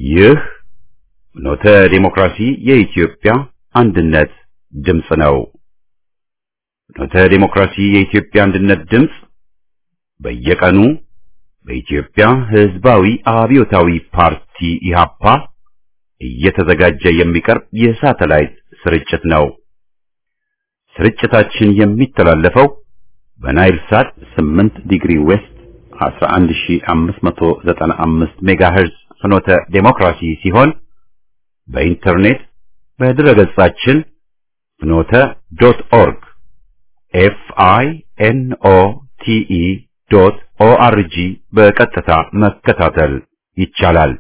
ይህ ኖተ ዴሞክራሲ የኢትዮጵያ አንድነት ድምፅ ነው። ኖተ ዴሞክራሲ የኢትዮጵያ አንድነት ድምፅ በየቀኑ በኢትዮጵያ ሕዝባዊ አብዮታዊ ፓርቲ ኢህአፓ እየተዘጋጀ የሚቀርብ የሳተላይት ስርጭት ነው። ስርጭታችን የሚተላለፈው በናይል ሳት 8 ዲግሪ ዌስት 11595 ሜጋሄርዝ ፍኖተ ዴሞክራሲ ሲሆን በኢንተርኔት በድረገጻችን ፍኖተ ዶት ኦርግ ኤፍ አይ ኤን ኦ ቲ ኢ ዶት ኦ አር ጂ በቀጥታ መከታተል ይቻላል።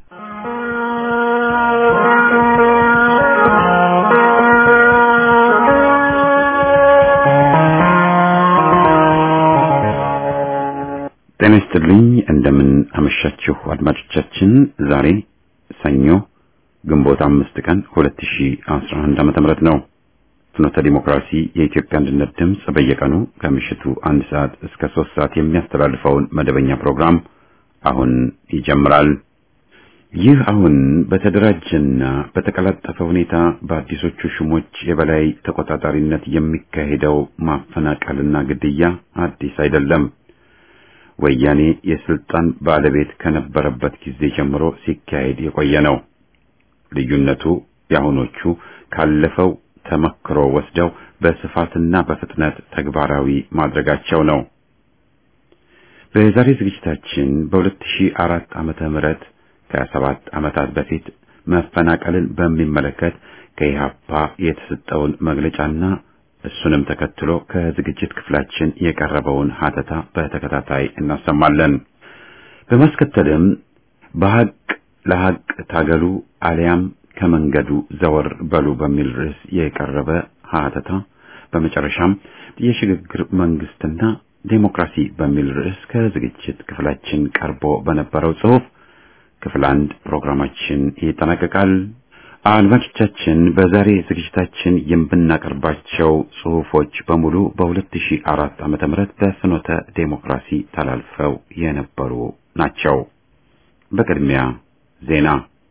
ጤና ይስጥልኝ። እንደምን አመሻችሁ አድማጮቻችን። ዛሬ ሰኞ ግንቦት አምስት ቀን 2011 ዓመተ ምህረት ነው። ፍኖተ ዲሞክራሲ የኢትዮጵያ አንድነት ድምፅ በየቀኑ ከምሽቱ አንድ ሰዓት እስከ ሶስት ሰዓት የሚያስተላልፈውን መደበኛ ፕሮግራም አሁን ይጀምራል። ይህ አሁን በተደራጀና በተቀላጠፈ ሁኔታ በአዲሶቹ ሹሞች የበላይ ተቆጣጣሪነት የሚካሄደው ማፈናቀልና ግድያ አዲስ አይደለም። ወያኔ የስልጣን ባለቤት ከነበረበት ጊዜ ጀምሮ ሲካሄድ የቆየ ነው። ልዩነቱ የአሁኖቹ ካለፈው ተመክሮ ወስደው በስፋትና በፍጥነት ተግባራዊ ማድረጋቸው ነው። በዛሬ ዝግጅታችን በ2004 ዓመተ ምህረት ከሰባት ዓመታት በፊት መፈናቀልን በሚመለከት ከኢህአፓ የተሰጠውን መግለጫና እሱንም ተከትሎ ከዝግጅት ክፍላችን የቀረበውን ሀተታ በተከታታይ እናሰማለን። በማስከተልም በሐቅ ለሐቅ ታገሉ አሊያም ከመንገዱ ዘወር በሉ በሚል ርዕስ የቀረበ ሀተታ፣ በመጨረሻም የሽግግር መንግስትና ዴሞክራሲ በሚል ርዕስ ከዝግጅት ክፍላችን ቀርቦ በነበረው ጽሑፍ ክፍል አንድ ፕሮግራማችን ይጠናቀቃል። አድማጮቻችን በዛሬ ዝግጅታችን የምናቀርባቸው ጽሑፎች በሙሉ በ2004 ዓመተ ምህረት በፍኖተ ዴሞክራሲ ተላልፈው የነበሩ ናቸው። በቅድሚያ ዜና።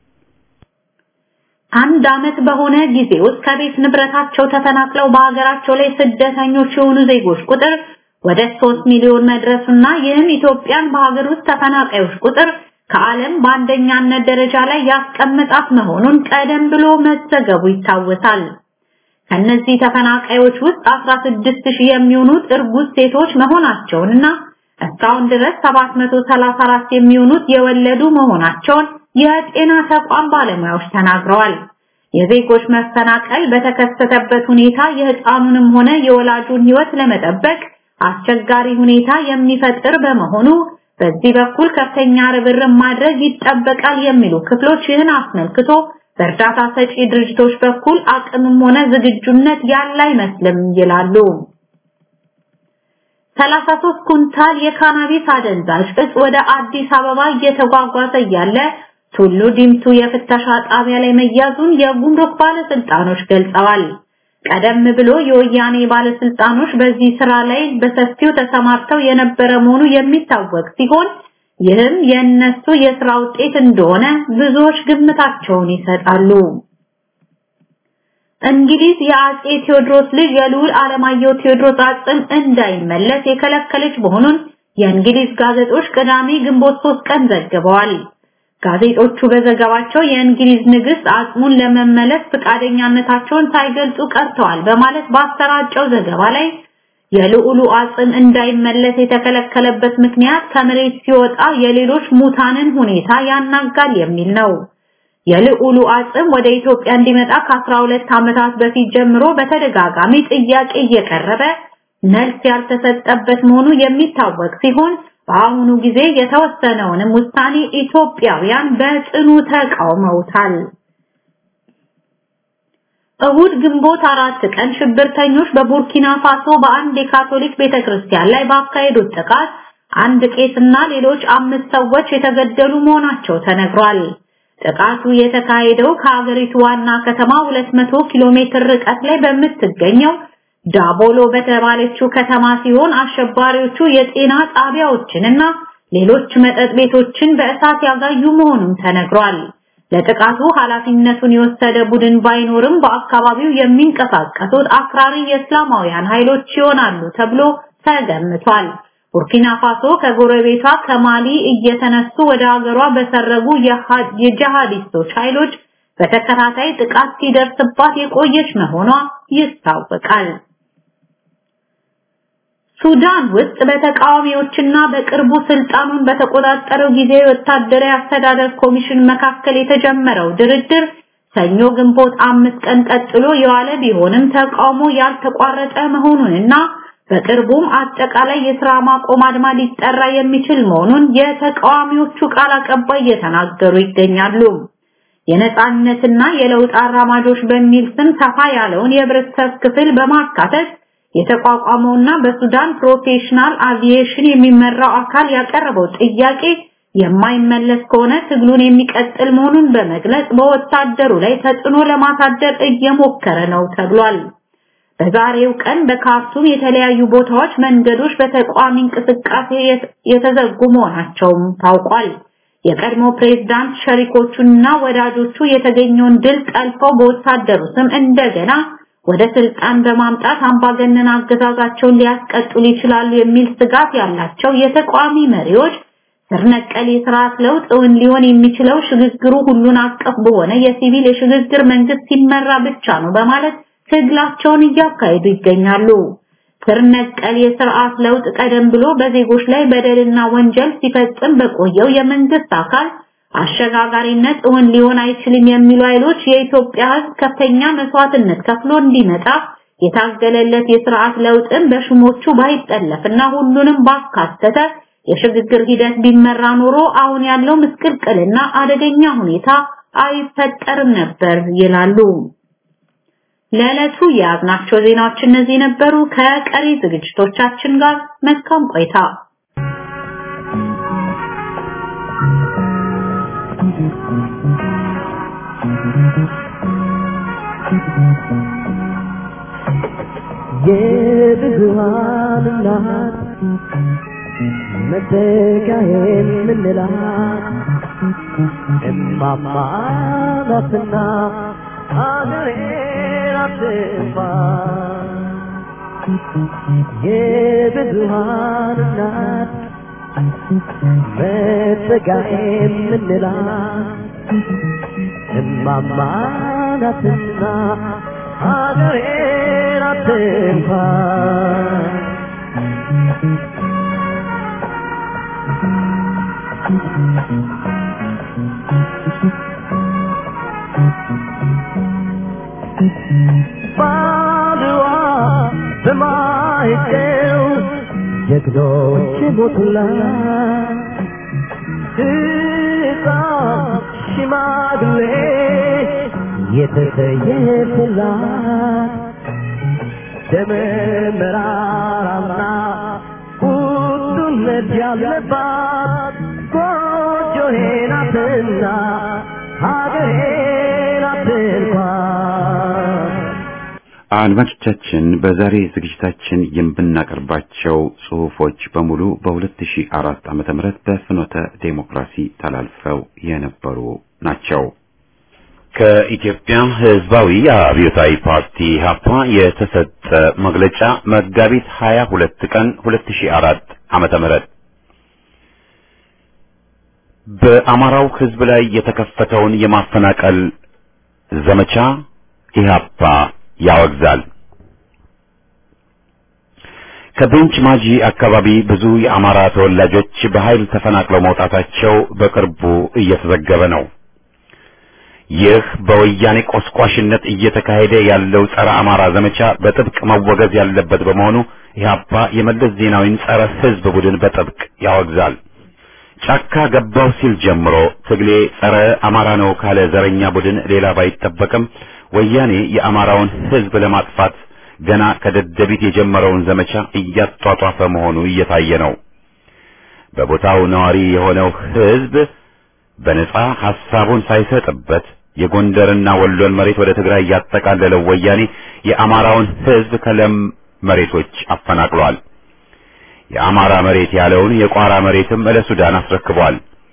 አንድ ዓመት በሆነ ጊዜ ውስጥ ከቤት ንብረታቸው ተፈናቅለው በሀገራቸው ላይ ስደተኞች የሆኑ ዜጎች ቁጥር ወደ 3 ሚሊዮን መድረሱና ይህም ኢትዮጵያን በሀገር ውስጥ ተፈናቃዮች ቁጥር ከዓለም በአንደኛነት ደረጃ ላይ ያስቀምጣት መሆኑን ቀደም ብሎ መዘገቡ ይታወሳል። ከነዚህ ተፈናቃዮች ውስጥ 16000 የሚሆኑት እርጉዝ ሴቶች መሆናቸውንና እስካሁን ድረስ 734 የሚሆኑት የወለዱ መሆናቸውን የጤና ተቋም ባለሙያዎች ተናግረዋል። የዜጎች መፈናቀል በተከሰተበት ሁኔታ የህፃኑንም ሆነ የወላጁን ህይወት ለመጠበቅ አስቸጋሪ ሁኔታ የሚፈጥር በመሆኑ በዚህ በኩል ከፍተኛ ርብርብ ማድረግ ይጠበቃል የሚሉ ክፍሎች ይህን አስመልክቶ በእርዳታ ሰጪ ድርጅቶች በኩል አቅምም ሆነ ዝግጁነት ያለ አይመስልም ይላሉ። 33 ኩንታል የካናቢስ አደንዛዥ እጽ ወደ አዲስ አበባ እየተጓጓዘ እያለ ቱሉ ዲምቱ የፍተሻ ጣቢያ ላይ መያዙን የጉምሩክ ባለስልጣኖች ገልጸዋል። ቀደም ብሎ የወያኔ ባለስልጣኖች በዚህ ስራ ላይ በሰፊው ተሰማርተው የነበረ መሆኑ የሚታወቅ ሲሆን ይህም የእነሱ የስራ ውጤት እንደሆነ ብዙዎች ግምታቸውን ይሰጣሉ። እንግሊዝ የአጼ ቴዎድሮስ ልጅ የልዑል አለማየሁ ቴዎድሮስ አጽም እንዳይመለስ የከለከለች መሆኑን የእንግሊዝ ጋዜጦች ቅዳሜ ግንቦት 3 ቀን ዘግበዋል። ጋዜጦቹ በዘገባቸው የእንግሊዝ ንግስት አጽሙን ለመመለስ ፈቃደኛነታቸውን ሳይገልጹ ቀርተዋል በማለት ባሰራጨው ዘገባ ላይ የልዑሉ አጽም እንዳይመለስ የተከለከለበት ምክንያት ከመሬት ሲወጣ የሌሎች ሙታንን ሁኔታ ያናጋል የሚል ነው። የልዑሉ አጽም ወደ ኢትዮጵያ እንዲመጣ ከ12 ዓመታት በፊት ጀምሮ በተደጋጋሚ ጥያቄ እየቀረበ መልስ ያልተሰጠበት መሆኑ የሚታወቅ ሲሆን በአሁኑ ጊዜ የተወሰነውንም ውሳኔ ኢትዮጵያውያን በጽኑ ተቃውመውታል። እሁድ ግንቦት አራት ቀን ሽብርተኞች በቡርኪና ፋሶ በአንድ የካቶሊክ ቤተክርስቲያን ላይ ባካሄዱት ጥቃት አንድ ቄስና ሌሎች አምስት ሰዎች የተገደሉ መሆናቸው ተነግሯል። ጥቃቱ የተካሄደው ከሀገሪቱ ዋና ከተማ 200 ኪሎ ሜትር ርቀት ላይ በምትገኘው ዳቦሎ በተባለችው ከተማ ሲሆን አሸባሪዎቹ የጤና ጣቢያዎችንና ሌሎች መጠጥ ቤቶችን በእሳት ያጋዩ መሆኑን ተነግሯል። ለጥቃቱ ኃላፊነቱን የወሰደ ቡድን ባይኖርም በአካባቢው የሚንቀሳቀሱት አክራሪ የእስላማውያን ኃይሎች ይሆናሉ ተብሎ ተገምቷል። ቡርኪና ፋሶ ከጎረቤቷ ከማሊ እየተነሱ ወደ ሀገሯ በሰረጉ የጂሃዲስቶች ኃይሎች በተከታታይ ጥቃት ሲደርስባት የቆየች መሆኗ ይታወቃል። ሱዳን ውስጥ በተቃዋሚዎችና በቅርቡ ስልጣኑን በተቆጣጠረው ጊዜያዊ ወታደራዊ አስተዳደር ኮሚሽን መካከል የተጀመረው ድርድር ሰኞ ግንቦት አምስት ቀን ቀጥሎ የዋለ ቢሆንም ተቃውሞ ያልተቋረጠ መሆኑንና በቅርቡም አጠቃላይ የሥራ ማቆም አድማ ሊጠራ የሚችል መሆኑን የተቃዋሚዎቹ ቃል አቀባይ እየተናገሩ ይገኛሉ። የነጻነትና የለውጥ አራማጆች በሚል ስም ሰፋ ያለውን የህብረተሰብ ክፍል በማካተት የተቋቋመውና በሱዳን ፕሮፌሽናል አቪዬሽን የሚመራው አካል ያቀረበው ጥያቄ የማይመለስ ከሆነ ትግሉን የሚቀጥል መሆኑን በመግለጽ በወታደሩ ላይ ተጽዕኖ ለማሳደር እየሞከረ ነው ተብሏል። በዛሬው ቀን በካርቱም የተለያዩ ቦታዎች መንገዶች በተቃዋሚ እንቅስቃሴ የተዘጉ መሆናቸውም ታውቋል። የቀድሞ ፕሬዝዳንት ሸሪኮቹና ወዳጆቹ የተገኘውን ድል ጠልፈው በወታደሩ ስም እንደገና ወደ ስልጣን በማምጣት አምባገነን አገዛዛቸውን ሊያስቀጥሉ ይችላሉ የሚል ስጋት ያላቸው የተቃዋሚ መሪዎች ስር ነቀል የስርዓት ለውጥ እውን ሊሆን የሚችለው ሽግግሩ ሁሉን አቀፍ በሆነ የሲቪል የሽግግር መንግስት ሲመራ ብቻ ነው በማለት ትግላቸውን እያካሄዱ ይገኛሉ። ስር ነቀል የስርዓት ለውጥ ቀደም ብሎ በዜጎች ላይ በደልና ወንጀል ሲፈጽም በቆየው የመንግስት አካል አሸጋጋሪነት እውን ሊሆን አይችልም የሚሉ ኃይሎች የኢትዮጵያ ሕዝብ ከፍተኛ መስዋዕትነት ከፍሎ እንዲመጣ የታገለለት የስርዓት ለውጥን በሹሞቹ ባይጠለፍና ሁሉንም ባካተተ የሽግግር ሂደት ቢመራ ኖሮ አሁን ያለው ምስቅልቅልና አደገኛ ሁኔታ አይፈጠርም ነበር ይላሉ። ለዕለቱ የያዝናቸው ዜናዎች እነዚህ ነበሩ። ከቀሪ ዝግጅቶቻችን ጋር መልካም ቆይታ። የብዙሃን እናት መተካዬን ምንላት እማማ ናትና ሀገሬን አትጥፋ የብዙሃን እናት መተካዬን ምንላት እማማ ናትና ሀገሬን አትጥፋ ባድዋ በማይጤው ጀግኖች ሞቱላት ሕፃን ሽማግሌ የተሰየፈላት ደመ መራራና ቁጡነት ያለባት ጎጆዬ ናትና ሀገሬ ናት እንኳን አድማጮቻችን በዛሬ ዝግጅታችን የምናቀርባቸው ጽሁፎች በሙሉ በ2004 ዓመተ ምህረት በፍኖተ ዴሞክራሲ ተላልፈው የነበሩ ናቸው። ከኢትዮጵያ ሕዝባዊ አብዮታዊ ፓርቲ ሀፓ የተሰጠ መግለጫ መጋቢት 22 ቀን 2004 ዓመተ ምህረት በአማራው ሕዝብ ላይ የተከፈተውን የማፈናቀል ዘመቻ ኢህአፓ ያወግዛል። ከቤንች ማጂ አካባቢ ብዙ የአማራ ተወላጆች በኃይል ተፈናቅለው መውጣታቸው በቅርቡ እየተዘገበ ነው። ይህ በወያኔ ቆስቋሽነት እየተካሄደ ያለው ጸረ አማራ ዘመቻ በጥብቅ መወገዝ ያለበት በመሆኑ ኢህአፓ የመለስ ዜናዊን ጸረ ሕዝብ ቡድን በጥብቅ ያወግዛል። ጫካ ገባው ሲል ጀምሮ ትግሌ ጸረ አማራ ነው ካለ ዘረኛ ቡድን ሌላ ባይጠበቅም ወያኔ የአማራውን ሕዝብ ለማጥፋት ገና ከደደቢት የጀመረውን ዘመቻ እያጧጧፈ መሆኑ እየታየ ነው። በቦታው ነዋሪ የሆነው ሕዝብ በነጻ ሐሳቡን ሳይሰጥበት የጎንደርና ወሎን መሬት ወደ ትግራይ ያጠቃለለው ወያኔ የአማራውን ሕዝብ ከለም መሬቶች አፈናቅሏል። የአማራ መሬት ያለውን የቋራ መሬትም ለሱዳን አስረክቧል።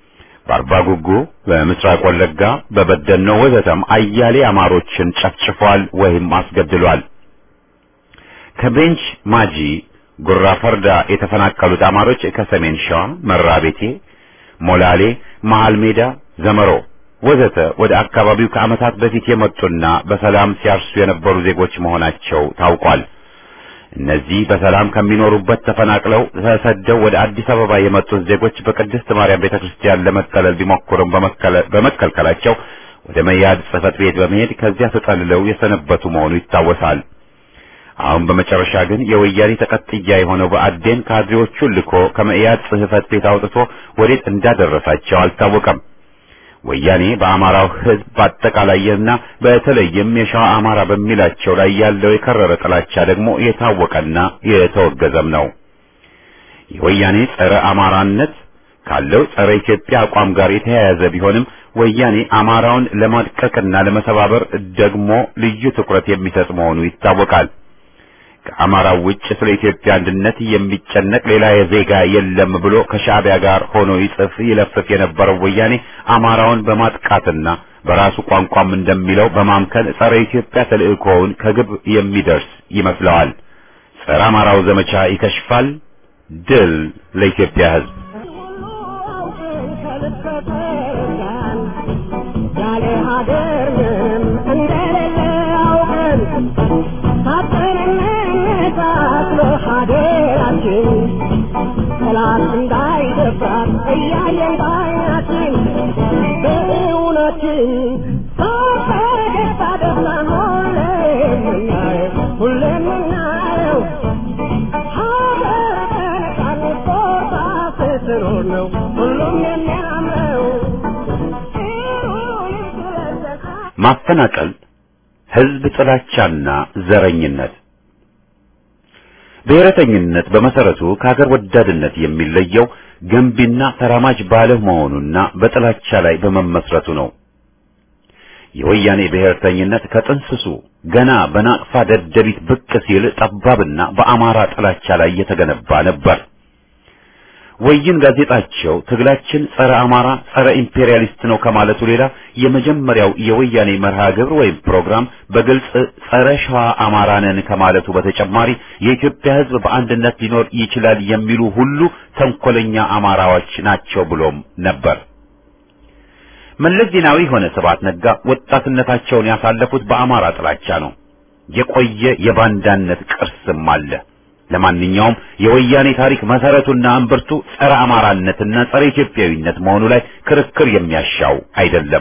በአርባ ጉጉ፣ በምስራቅ ወለጋ፣ በበደኖ ወዘተም አያሌ አማሮችን ጨፍጭፏል ወይም አስገድሏል። ከቤንች ማጂ ጉራ ፈርዳ የተፈናቀሉት አማሮች ከሰሜን ሸዋ መራቤቴ፣ ሞላሌ፣ መሃል ሜዳ፣ ዘመሮ ወዘተ ወደ አካባቢው ከዓመታት በፊት የመጡና በሰላም ሲያርሱ የነበሩ ዜጎች መሆናቸው ታውቋል። እነዚህ በሰላም ከሚኖሩበት ተፈናቅለው ተሰደው ወደ አዲስ አበባ የመጡት ዜጎች በቅድስት ማርያም ቤተክርስቲያን ለመጠለል ቢሞክሩም በመከልከላቸው ወደ መያድ ጽሕፈት ቤት በመሄድ ከዚያ ተጠልለው የሰነበቱ መሆኑ ይታወሳል። አሁን በመጨረሻ ግን የወያኔ ተቀጥያ የሆነው በአዴን ካድሬዎቹን ልኮ ከመኢአድ ጽሕፈት ቤት አውጥቶ ወዴት እንዳደረሳቸው አልታወቀም። ወያኔ በአማራው ሕዝብ በአጠቃላይና በተለይም የሸዋ አማራ በሚላቸው ላይ ያለው የከረረ ጥላቻ ደግሞ የታወቀና የተወገዘም ነው። የወያኔ ጸረ አማራነት ካለው ጸረ ኢትዮጵያ አቋም ጋር የተያያዘ ቢሆንም ወያኔ አማራውን ለማድቀቅና ለመሰባበር ደግሞ ልዩ ትኩረት የሚሰጥ መሆኑ ይታወቃል። ከአማራው ውጭ ስለ ኢትዮጵያ አንድነት የሚጨነቅ ሌላ የዜጋ የለም ብሎ ከሻዕቢያ ጋር ሆኖ ይጽፍ ይለፍፍ የነበረው ወያኔ አማራውን በማጥቃትና በራሱ ቋንቋም እንደሚለው በማምከን ጸረ ኢትዮጵያ ተልእኮውን ከግብ የሚደርስ ይመስለዋል። ጸረ አማራው ዘመቻ ይከሽፋል። ድል ለኢትዮጵያ ሕዝብ። ያለ ሀገር ምንም እንደሌለ አውቀን ሳትንነታትሎ ሀገራችን ጠላት እንዳይደፍራት እያየን ባይናችን በእውነችን ሳፈገግታ ደስታን ሁሌም የምናየው ሁሌም የምናየው ሀገር በነጻነት ቦታ ስትኖር ነው ሁሉም የሚያምረው ማፈናቀል፣ ህዝብ ጥላቻና ዘረኝነት። ብሔረተኝነት በመሰረቱ ከሀገር ወዳድነት የሚለየው ገንቢና ተራማጅ ባለመሆኑና በጥላቻ ላይ በመመስረቱ ነው። የወያኔ ብሔርተኝነት ከጥንስሱ ገና በናቅፋ ደደቢት ብቅ ሲል ጠባብና በአማራ ጥላቻ ላይ የተገነባ ነበር። ወይን ጋዜጣቸው ትግላችን ጸረ አማራ፣ ጸረ ኢምፔሪያሊስት ነው ከማለቱ ሌላ የመጀመሪያው የወያኔ መርሃ ግብር ወይም ፕሮግራም በግልጽ ጸረ ሸዋ አማራ ነን ከማለቱ በተጨማሪ የኢትዮጵያ ሕዝብ በአንድነት ሊኖር ይችላል የሚሉ ሁሉ ተንኮለኛ አማራዎች ናቸው ብሎም ነበር። መለስ ዜናዊ ሆነ ስብሐት ነጋ ወጣትነታቸውን ያሳለፉት በአማራ ጥላቻ ነው። የቆየ የባንዳነት ቅርስም አለ። ለማንኛውም የወያኔ ታሪክ መሰረቱና እምብርቱ ጸረ አማራነትና ጸረ ኢትዮጵያዊነት መሆኑ ላይ ክርክር የሚያሻው አይደለም።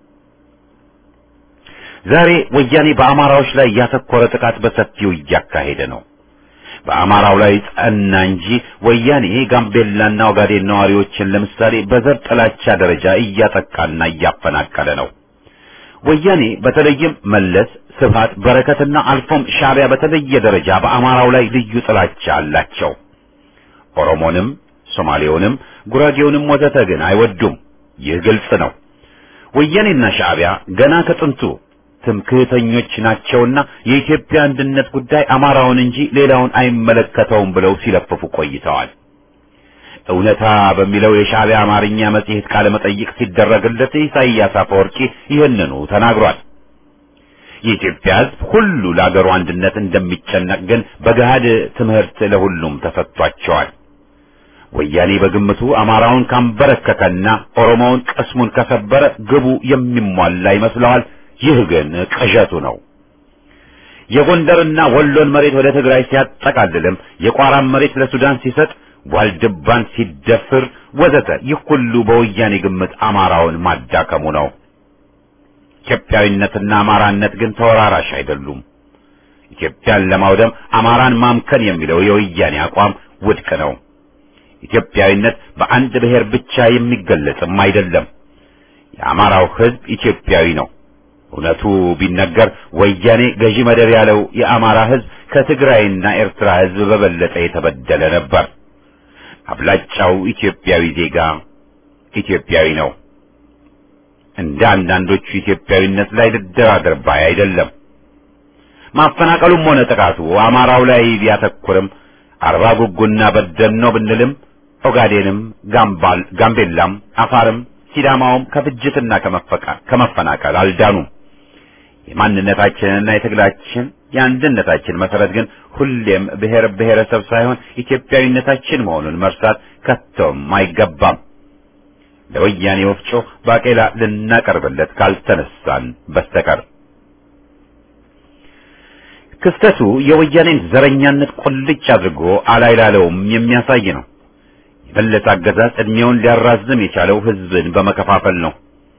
ዛሬ ወያኔ በአማራዎች ላይ ያተኮረ ጥቃት በሰፊው እያካሄደ ነው። በአማራው ላይ ጸና እንጂ ወያኔ ጋምቤላና ኦጋዴን ነዋሪዎችን ለምሳሌ በዘር ጥላቻ ደረጃ እያጠቃና እያፈናቀለ ነው። ወያኔ በተለይም መለስ፣ ስብሃት፣ በረከትና አልፎም ሻዕቢያ በተለየ ደረጃ በአማራው ላይ ልዩ ጥላቻ አላቸው። ኦሮሞንም፣ ሶማሌውንም፣ ጉራጌውንም ወዘተ ግን አይወዱም። ይህ ግልጽ ነው። ወያኔና ሻዕቢያ ገና ከጥንቱ ትምክህተኞች ናቸውና የኢትዮጵያ አንድነት ጉዳይ አማራውን እንጂ ሌላውን አይመለከተውም ብለው ሲለፍፉ ቆይተዋል። እውነታ በሚለው የሻዕቢያ አማርኛ መጽሔት ቃለ መጠይቅ ሲደረግለት ኢሳይያስ አፈወርቂ ይህንኑ ተናግሯል። የኢትዮጵያ ሕዝብ ሁሉ ለአገሩ አንድነት እንደሚጨነቅ ግን በገሃድ ትምህርት ለሁሉም ተሰጥቷቸዋል። ወያኔ በግምቱ አማራውን ካንበረከከና ኦሮሞውን ቅስሙን ከሰበረ ግቡ የሚሟላ ይመስለዋል። ይህ ግን ቅዠቱ ነው። የጎንደርና ወሎን መሬት ወደ ትግራይ ሲያጠቃልልም የቋራን መሬት ለሱዳን ሲሰጥ ዋልድባን ሲደፍር ወዘተ ይህ ሁሉ በወያኔ ግምት አማራውን ማዳከሙ ነው። ኢትዮጵያዊነትና አማራነት ግን ተወራራሽ አይደሉም። ኢትዮጵያን ለማውደም አማራን ማምከን የሚለው የወያኔ አቋም ውድቅ ነው። ኢትዮጵያዊነት በአንድ ብሔር ብቻ የሚገለጽም አይደለም። የአማራው ሕዝብ ኢትዮጵያዊ ነው። እውነቱ ቢነገር ወያኔ ገዢ መደብ ያለው የአማራ ሕዝብ ከትግራይና ኤርትራ ሕዝብ በበለጠ የተበደለ ነበር። አብላጫው ኢትዮጵያዊ ዜጋ ኢትዮጵያዊ ነው። እንደ አንዳንዶቹ ኢትዮጵያዊነት ላይ ልደራደር ባይ አይደለም። ማፈናቀሉም ሆነ ጥቃቱ አማራው ላይ ቢያተኩርም አርባ ጉጉና በደኖ ብንልም ኦጋዴንም፣ ጋምባል፣ ጋምቤላም፣ አፋርም፣ ሲዳማውም ከፍጅትና ከመፈናቀል አልዳኑም። የማንነታችንና የትግላችን የአንድነታችን መሰረት ግን ሁሌም ብሔር ብሔረሰብ ሳይሆን ኢትዮጵያዊነታችን መሆኑን መርሳት ከቶም አይገባም። ለወያኔ ወፍጮ ባቄላ ልናቀርብለት ካልተነሳን በስተቀር ክስተቱ የወያኔን ዘረኛነት ቁልጭ አድርጎ አላይላለውም የሚያሳይ ነው። የመለስ አገዛዝ ዕድሜውን ሊያራዝም የቻለው ህዝብን በመከፋፈል ነው።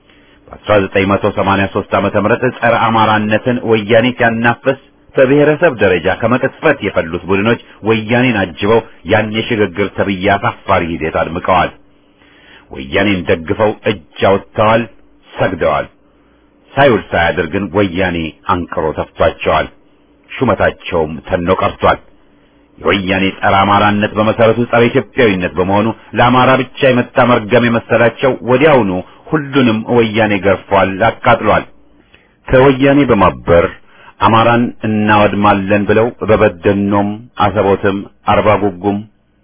በ1983 ዓመተ ምህረት ጸረ አማራነትን ወያኔ ሲያናፍስ በብሔረሰብ ደረጃ ከመቅጽበት የፈሉት ቡድኖች ወያኔን አጅበው ያን የሽግግር ተብዬ አሳፋሪ ሂደት አድምቀዋል። ወያኔን ደግፈው እጅ አውጥተዋል፣ ሰግደዋል። ሳይውል ሳያድር ግን ወያኔ አንቅሮ ተፍቷቸዋል። ሹመታቸውም ተኖ ቀርቷል። የወያኔ ጸረ አማራነት በመሰረቱ ጸረ ኢትዮጵያዊነት በመሆኑ ለአማራ ብቻ የመጣ መርገም የመሰላቸው ወዲያውኑ ሁሉንም ወያኔ ገርፏል፣ አቃጥሏል። ከወያኔ በማበር አማራን እናወድማለን ብለው በበደኖም፣ አሰቦትም፣ አርባ ጉጉም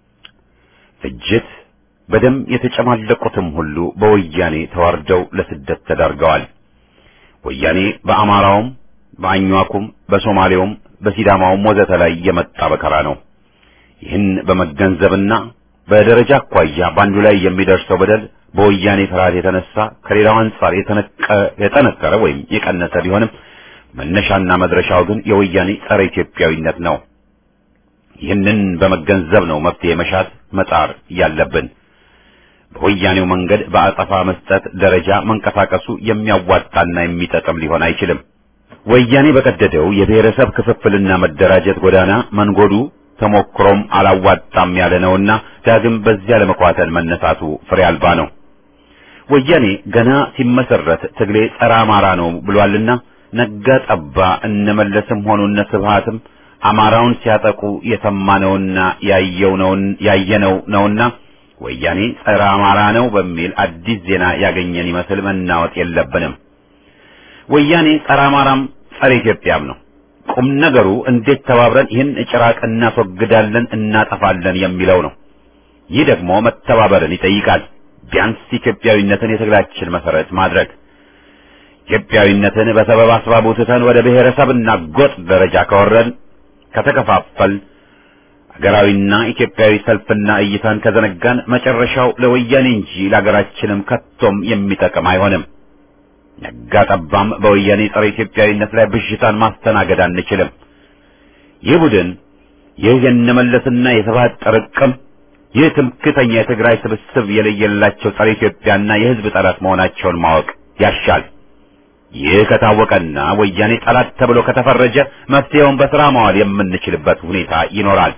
ፍጅት በደም የተጨማለቁትም ሁሉ በወያኔ ተዋርደው ለስደት ተዳርገዋል። ወያኔ በአማራውም በአኟኩም በሶማሌውም በሲዳማውም ወዘተ ላይ የመጣ በከራ ነው። ይህን በመገንዘብና በደረጃ አኳያ በአንዱ ላይ የሚደርሰው በደል በወያኔ ፍርሃት የተነሳ ከሌላው አንጻር የጠነከረ ወይም የቀነሰ ቢሆንም መነሻና መድረሻው ግን የወያኔ ጸረ ኢትዮጵያዊነት ነው። ይህንን በመገንዘብ ነው መፍትሄ መሻት መጣር ያለብን። በወያኔው መንገድ በአጸፋ መስጠት ደረጃ መንቀሳቀሱ የሚያዋጣና የሚጠቅም ሊሆን አይችልም። ወያኔ በቀደደው የብሔረሰብ ክፍፍልና መደራጀት ጎዳና መንጎዱ ተሞክሮም አላዋጣም ያለ ነውና ዳግም በዚያ ለመኳተል መነሳቱ ፍሬ አልባ ነው። ወያኔ ገና ሲመሰረት ትግሌ ጸረ አማራ ነው ብሏልና ነጋ ጠባ እነመለስም ሆኑ እነ ስብሃትም አማራውን ሲያጠቁ የሰማነውና ያየው ነው ያየነው ነውና ወያኔ ጸረ አማራ ነው በሚል አዲስ ዜና ያገኘን ይመስል መናወጥ የለብንም። ወያኔ ጸረ አማራም ጸረ ኢትዮጵያም ነው። ቁም ነገሩ እንዴት ተባብረን ይህን ጭራቅ እናስወግዳለን፣ እናጠፋለን የሚለው ነው። ይህ ደግሞ መተባበርን ይጠይቃል። ቢያንስ ኢትዮጵያዊነትን የትግላችን መሰረት ማድረግ ኢትዮጵያዊነትን በሰበብ አስባቡ ትተን ወደ ብሔረሰብና ጎጥ ደረጃ ከወረድን ከተከፋፈል ሀገራዊና ኢትዮጵያዊ ሰልፍና እይታን ከዘነጋን መጨረሻው ለወያኔ እንጂ ለሀገራችንም ከቶም የሚጠቅም አይሆንም። ነጋ ጠባም በወያኔ ጸረ ኢትዮጵያዊነት ላይ ብዥታን ማስተናገድ አንችልም። ይህ ቡድን ይህ የነመለስና የስብሃት ጥርቅም ይህ ትምክተኛ የትግራይ ስብስብ የለየላቸው ጸረ ኢትዮጵያና የሕዝብ ጠላት መሆናቸውን ማወቅ ያሻል። ይህ ከታወቀና ወያኔ ጠላት ተብሎ ከተፈረጀ መፍትሄውን በስራ ማዋል የምንችልበት ሁኔታ ይኖራል።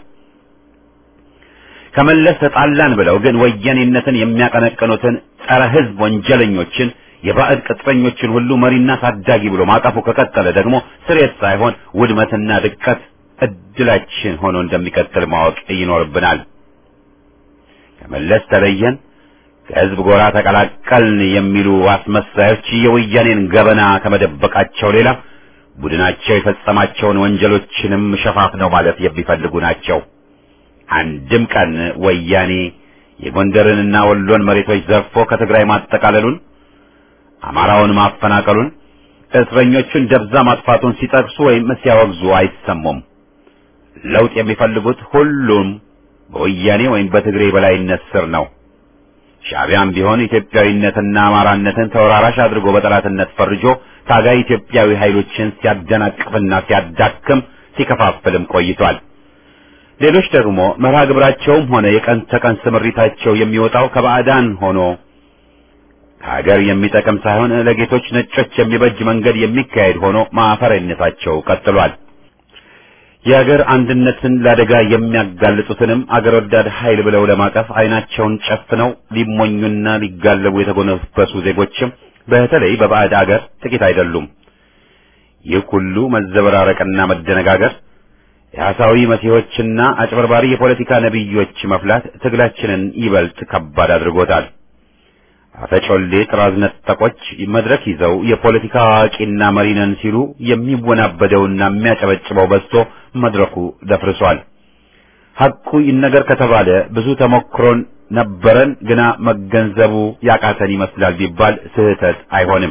ከመለስ ተጣላን ብለው ግን ወያኔነትን የሚያቀነቅኑትን ጸረ ሕዝብ ወንጀለኞችን የባዕድ ቅጥረኞችን ሁሉ መሪና ታዳጊ ብሎ ማቀፉ ከቀጠለ ደግሞ ስሬት ሳይሆን ውድመትና ድቀት እድላችን ሆኖ እንደሚቀጥል ማወቅ ይኖርብናል። ከመለስ ተለየን፣ ከህዝብ ጎራ ተቀላቀልን የሚሉ አስመሳዮች የወያኔን ገበና ከመደበቃቸው ሌላ ቡድናቸው የፈጸማቸውን ወንጀሎችንም ሸፋፍነው ማለት የሚፈልጉ ናቸው። አንድም ቀን ወያኔ የጎንደርንና ወሎን መሬቶች ዘርፎ ከትግራይ ማጠቃለሉን አማራውን ማፈናቀሉን እስረኞቹን ደብዛ ማጥፋቱን ሲጠቅሱ ወይም ሲያወግዙ አይሰሙም። ለውጥ የሚፈልጉት ሁሉም በወያኔ ወይም በትግሬ በላይነት ስር ነው። ሻዕቢያም ቢሆን ኢትዮጵያዊነትና አማራነትን ተወራራሽ አድርጎ በጠላትነት ፈርጆ ታጋይ ኢትዮጵያዊ ኃይሎችን ሲያደናቅፍና ሲያዳክም ሲከፋፍልም ቆይቷል። ሌሎች ደግሞ መርሃ ግብራቸውም ሆነ የቀን ተቀን ስምሪታቸው የሚወጣው ከባዕዳን ሆኖ ሀገር የሚጠቅም ሳይሆን ለጌቶች ነጮች የሚበጅ መንገድ የሚካሄድ ሆኖ ማፈሪያነታቸው ቀጥሏል። የሀገር አንድነትን ለአደጋ የሚያጋልጡትንም አገር ወዳድ ኃይል ብለው ለማቀፍ አይናቸውን ጨፍነው ሊሞኙና ሊጋለቡ የተጎነበሱ ዜጎችም በተለይ በባዕድ አገር ጥቂት አይደሉም። ይህ ሁሉ መዘበራረቅና መደነጋገር የሐሳዊ መሲሖችና አጭበርባሪ የፖለቲካ ነቢዮች መፍላት ትግላችንን ይበልጥ ከባድ አድርጎታል። አፈጮሌ ጥራዝ ነጠቆች መድረክ ይዘው የፖለቲካ አዋቂና መሪ ነን ሲሉ የሚወናበደውና የሚያጨበጭበው በዝቶ መድረኩ ደፍርሷል። ሐቁ ይነገር ከተባለ ብዙ ተሞክሮን ነበረን ግና መገንዘቡ ያቃተን ይመስላል ቢባል ስህተት አይሆንም።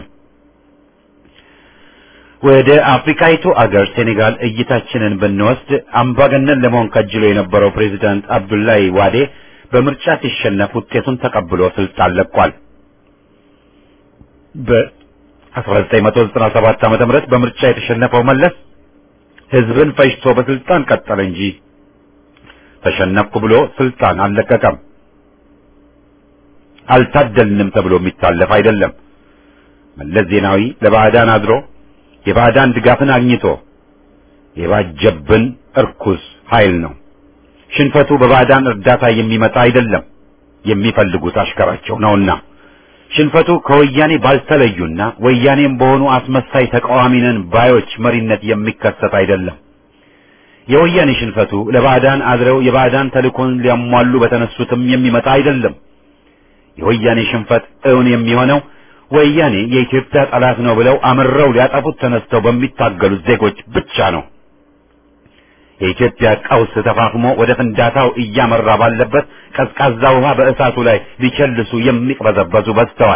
ወደ አፍሪካይቱ አገር ሴኔጋል እይታችንን ብንወስድ አምባገነን ለመሆን ከጅሎ የነበረው ፕሬዚዳንት አብዱላይ ዋዴ በምርጫ ሲሸነፍ ውጤቱን ተቀብሎ ስልጣን ለቋል። በ1997 ዓመተ ምህረት በምርጫ የተሸነፈው መለስ ህዝብን ፈጅቶ በስልጣን ቀጠለ እንጂ ተሸነፍኩ ብሎ ስልጣን አልለቀቀም። አልታደልንም ተብሎ የሚታለፍ አይደለም። መለስ ዜናዊ ለባዕዳን አድሮ የባዕዳን ድጋፍን አግኝቶ የባጀብን እርኩስ ኃይል ነው። ሽንፈቱ በባዕዳን እርዳታ የሚመጣ አይደለም፣ የሚፈልጉት አሽከራቸው ነውና። ሽንፈቱ ከወያኔ ባልተለዩና ወያኔም በሆኑ አስመሳይ ተቃዋሚ ነን ባዮች መሪነት የሚከሰት አይደለም። የወያኔ ሽንፈቱ ለባዕዳን አድረው የባዕዳን ተልእኮን ሊያሟሉ በተነሱትም የሚመጣ አይደለም። የወያኔ ሽንፈት እውን የሚሆነው ወያኔ የኢትዮጵያ ጠላት ነው ብለው አምረው ሊያጠፉት ተነስተው በሚታገሉት ዜጎች ብቻ ነው። የኢትዮጵያ ቀውስ ተፋፍሞ ወደ ፍንዳታው እያመራ ባለበት ቀዝቃዛ ውሃ በእሳቱ ላይ ሊቸልሱ የሚቅበዘበዙ በዝተዋል።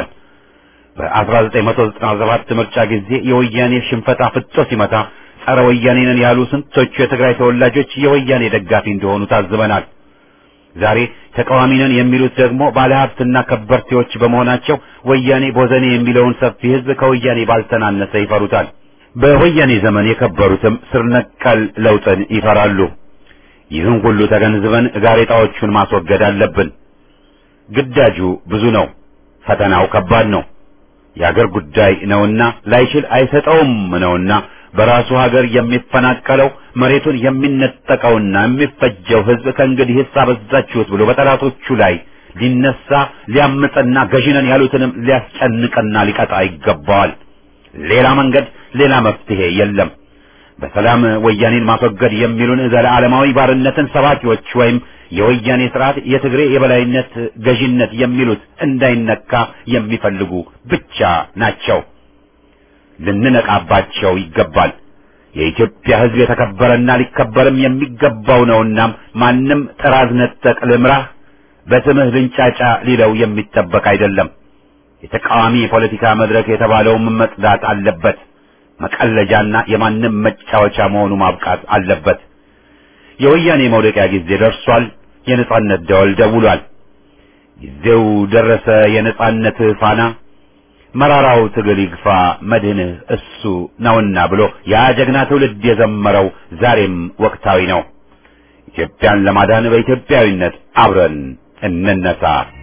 በ1997 ምርጫ ጊዜ የወያኔ ሽንፈት አፍጦ ሲመታ ጸረ ወያኔ ነን ያሉ ስንቶቹ የትግራይ ተወላጆች የወያኔ ደጋፊ እንደሆኑ ታዝበናል። ዛሬ ተቃዋሚ ነን የሚሉት ደግሞ ባለሀብትና ከበርቴዎች በመሆናቸው ወያኔ ቦዘኔ የሚለውን ሰፊ ሕዝብ ከወያኔ ባልተናነሰ ይፈሩታል። በወያኔ ዘመን የከበሩትም ስር ነቀል ለውጥን ይፈራሉ። ይህን ሁሉ ተገንዝበን ጋሬጣዎቹን ማስወገድ አለብን። ግዳጁ ብዙ ነው፣ ፈተናው ከባድ ነው። የአገር ጉዳይ ነውና ላይችል አይሰጠውም ነውና በራሱ ሀገር የሚፈናቀለው መሬቱን የሚነጠቀውና የሚፈጀው ሕዝብ ከእንግዲህ አበዛችሁት ብሎ በጠላቶቹ ላይ ሊነሳ ሊያምፅና ገዢነን ያሉትንም ሊያስጨንቅና ሊቀጣ ይገባዋል። ሌላ መንገድ ሌላ መፍትሄ የለም። በሰላም ወያኔን ማስወገድ የሚሉን ዘለዓለማዊ ባርነትን ሰባኪዎች ወይም የወያኔ ስርዓት የትግሬ የበላይነት ገዢነት የሚሉት እንዳይነካ የሚፈልጉ ብቻ ናቸው። ልንነቃባቸው ይገባል። የኢትዮጵያ ሕዝብ የተከበረና ሊከበርም የሚገባው ነውና ማንም ጥራዝ ነጠቅ ልምራህ በስምህ ልንጫጫ ሊለው የሚጠበቅ አይደለም። የተቃዋሚ የፖለቲካ መድረክ የተባለውም መጽዳት አለበት። መቀለጃና የማንም መጫወቻ መሆኑ ማብቃት አለበት። የወያኔ መውደቂያ ጊዜ ደርሷል። የነጻነት ደወል ደውሏል። ጊዜው ደረሰ። የነጻነት ፋና መራራው ትግል ይግፋ መድህንህ እሱ ነውና ብሎ ያ ጀግና ትውልድ የዘመረው ዛሬም ወቅታዊ ነው። ኢትዮጵያን ለማዳን በኢትዮጵያዊነት አብረን እንነሳ።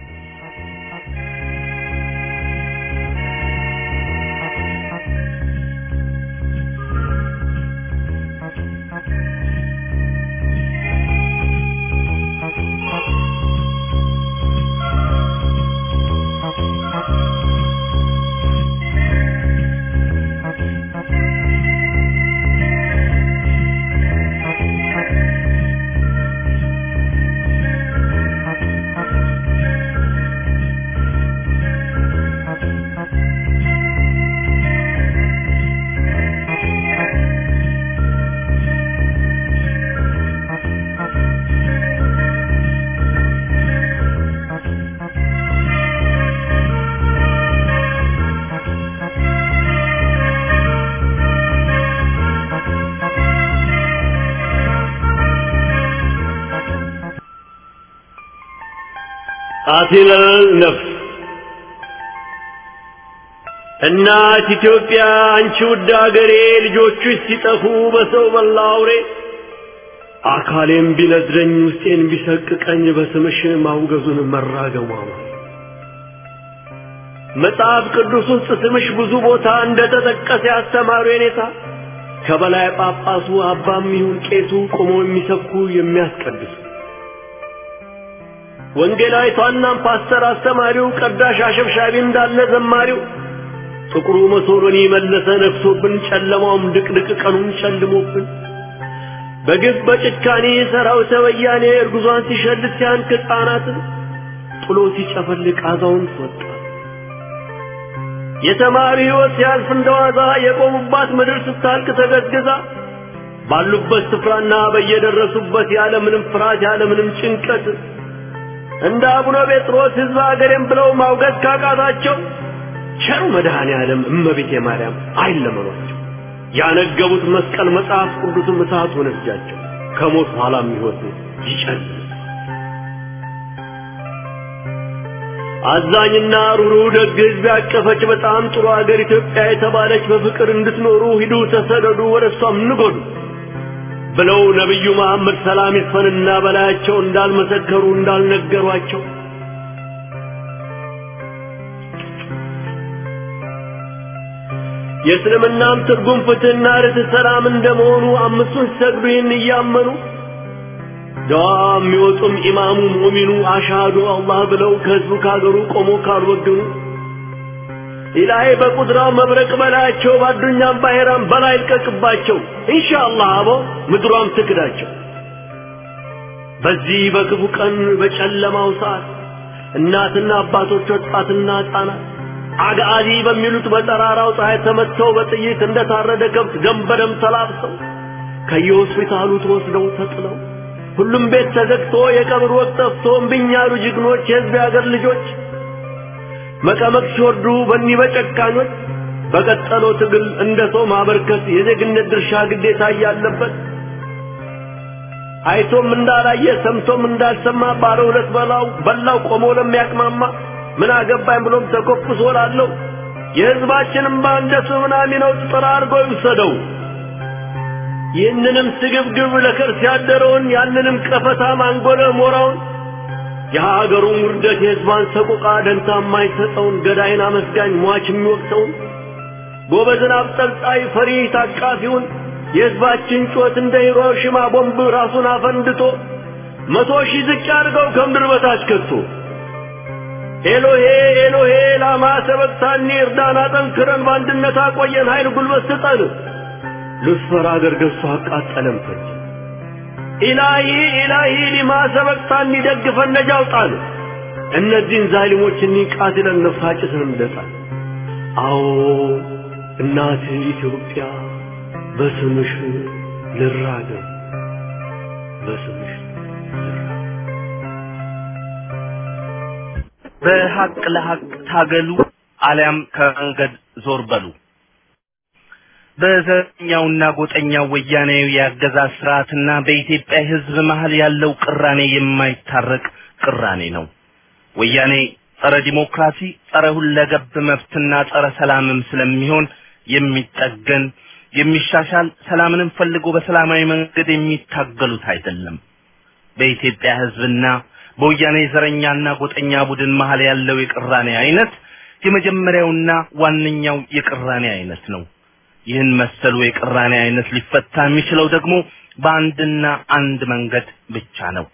አቲለል ነፍስ እናት ኢትዮጵያ አንቺ ውድ አገሬ ልጆችሽ ሲጠፉ በሰው በላ አውሬ አካሌም ቢነድረኝ ውስጤን ቢሰቅቀኝ በስምሽ ማውገዙን መራገሟ ነው። መጽሐፍ ቅዱስ ውስጥ ስምሽ ብዙ ቦታ እንደተጠቀሰ ያስተማሩ የኔታ ከበላይ ጳጳሱ አባም ይሁን ቄሱ ቆሞ የሚሰብኩ የሚያስቀድሱ ወንጌላዊቷና ፓስተር አስተማሪው ቀዳሽ አሸብሻቢ እንዳለ ዘማሪው ጥቁሩ መሶሎኒ መለሰ ነግሶብን ጨለማውም ድቅድቅ ቀኑም ጨልሞብን በግፍ በጭካኔ ሰራዊተ ወያኔ እርጉዟን ሲሸልት ሲያንክ ሕፃናትን ጥሎ ሲጨፈልቅ አዛውንት ወጣ የተማሪ ሕይወት ሲያልፍ እንደዋዛ የቆሙባት ምድር ስታልቅ ተገዝግዛ ባሉበት ስፍራና በየደረሱበት ያለምንም ፍርሃት ያለምንም ጭንቀት እንደ አቡነ ጴጥሮስ ሕዝብ አገሬም ብለው ማውገዝ ካቃታቸው ቸሩ መድኃኔ ዓለም እመቤቴ ማርያም አይለመኗቸው። ያነገቡት መስቀል መጽሐፍ ቅዱስም እሳት ሆነ እጃቸው ከሞት በኋላም ሕይወት ይጨልም። አዛኝና ሩሩ ደግ ሕዝብ ያቀፈች በጣም ጥሩ አገር ኢትዮጵያ የተባለች በፍቅር እንድትኖሩ ሂዱ ተሰደዱ ወደ እሷም ንጎዱ ብለው ነቢዩ መሐመድ ሰላም ይስፈንና በላያቸው እንዳልመሰከሩ እንዳልነገሯቸው የእስልምናም ትርጉም ፍትህና ርትዕ ሰላም እንደመሆኑ አምስቱን ሲሰግዱ ይህን እያመኑ ደዋ የሚወጡም ኢማሙ ሙሚኑ አሻዱ አላህ ብለው ከህዝቡ ካገሩ ቆሞ ካልወገኑ ኢላሂ በቁድራው መብረቅ በላያቸው ባዱኛም ባሄራም በላይ ልቀቅባቸው ኢንሻአላህ አቦ ምድሯም ትክዳቸው። በዚህ በክፉ ቀን በጨለማው ሰዓት እናትና አባቶች ወጣትና ህጻናት አጋዚ በሚሉት በጠራራው ፀሐይ ተመተው በጥይት እንደታረደ ከብት ደም በደም ተላብሰው ከየሆስፒታሉ ተወስደው ተጥለው ሁሉም ቤት ተዘግቶ የቀብር ወቅት ጠፍቶ እምቢኝ ያሉ ጀግኖች የህዝብ የአገር ልጆች መቀመቅ ሲወርዱ በኒህ በጨካኞች በቀጠለው ትግል እንደ ሰው ማበርከት የዜግነት ድርሻ ግዴታ እያለበት አይቶም እንዳላየ ሰምቶም እንዳልሰማ ባለ ሁለት በላው በላው ቆሞ ለሚያቅማማ ምን አገባኝ ብሎም ተኮፍሶ ላለው የህዝባችንም እንደ ምናሚ ነው ጥራ አድርጎ ይውሰደው። ይህንንም ስግብግብ ለከርስ ያደረውን ያንንም ቀፈታ ማንጎለ ሞራውን የሀገሩን ውርደት የህዝባን ሰቆቃ ደንታ የማይሰጠውን ገዳይን አመስጋኝ ሟች የሚወቅሰውን ጎበዝን አብጠልጣይ ፈሪ ታቃፊውን የህዝባችን ጩኸት እንደ ሂሮሺማ ቦምብ ራሱን አፈንድቶ መቶ ሺህ ዝቅ አድርገው ከምድር በታች ከቶ ኤሎሄ ኤሎሄ ላማ ሰበቅታኒ እርዳን አጠንክረን በአንድነት አቆየን ኃይል ጉልበት ስጠን ሉስፈር አገር ገዝቶ አቃጠለም ፈጅ ኢላሂ ኢላሂ ሊማ ሰበቅታኒ ደግፈን ነጃ አውጣን እነዚህን ዛሊሞች እኒህ ቃትለን ነፍሳጭትን እንደጣል አዎ እናት ኢትዮጵያ በስምሽ ልራገም በስምሽ በሐቅ ለሐቅ ታገሉ አሊያም ከመንገድ ዞር በሉ። በዘረኛውና ጎጠኛው ወያኔያዊ የአገዛዝ ስርዓትና በኢትዮጵያ ሕዝብ መሀል ያለው ቅራኔ የማይታረቅ ቅራኔ ነው። ወያኔ ጸረ ዲሞክራሲ፣ ጸረ ሁለገብ መብትና ጸረ ሰላምም ስለሚሆን የሚጠገን የሚሻሻል ሰላምንም ፈልጎ በሰላማዊ መንገድ የሚታገሉት አይደለም። በኢትዮጵያ ሕዝብና በወያኔ ዘረኛና ጎጠኛ ቡድን መሀል ያለው የቅራኔ አይነት የመጀመሪያውና ዋነኛው የቅራኔ አይነት ነው። ይህን መሰሉ የቅራኔ አይነት ሊፈታ የሚችለው ደግሞ በአንድና አንድ መንገድ ብቻ ነው።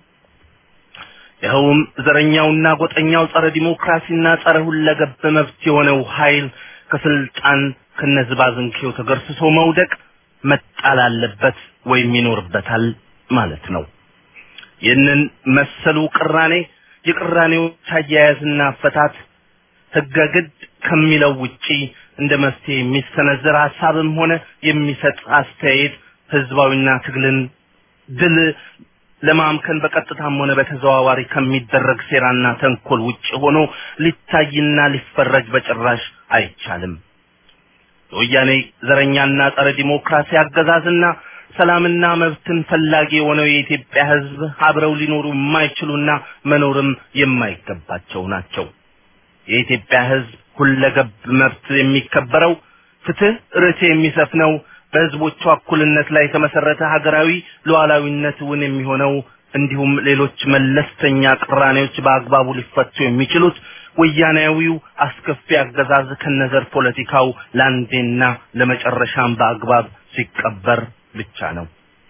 ይኸውም ዘረኛውና ጎጠኛው ጸረ ዲሞክራሲና ጸረ ሁለገብ መብት የሆነው ኃይል ከስልጣን ከነዝባዝንኬው ተገርስሶ መውደቅ መጣል አለበት ወይም ይኖርበታል ማለት ነው። ይህንን መሰሉ ቅራኔ የቅራኔዎች አያያዝና አፈታት ህገ ግድ ከሚለው ውጪ እንደ መፍትሄ የሚሰነዘር ሀሳብም ሆነ የሚሰጥ አስተያየት ህዝባዊና ትግልን ድል ለማምከን በቀጥታም ሆነ በተዘዋዋሪ ከሚደረግ ሴራና ተንኮል ውጭ ሆኖ ሊታይና ሊፈረጅ በጭራሽ አይቻልም። የወያኔ ዘረኛና ጸረ ዲሞክራሲ አገዛዝና ሰላምና መብትን ፈላጊ የሆነው የኢትዮጵያ ህዝብ አብረው ሊኖሩ የማይችሉና መኖርም የማይገባቸው ናቸው። የኢትዮጵያ ህዝብ ሁለገብ መብት የሚከበረው ፍትህ፣ ርትዕ የሚሰፍነው በህዝቦቿ እኩልነት ላይ የተመሰረተ ሀገራዊ ሉዓላዊነት እውን የሚሆነው እንዲሁም ሌሎች መለስተኛ ቅራኔዎች በአግባቡ ሊፈቱ የሚችሉት ወያናዊው አስከፊ አገዛዝ ከነዘር ፖለቲካው ለአንዴና ለመጨረሻም በአግባብ ሲቀበር ብቻ ነው።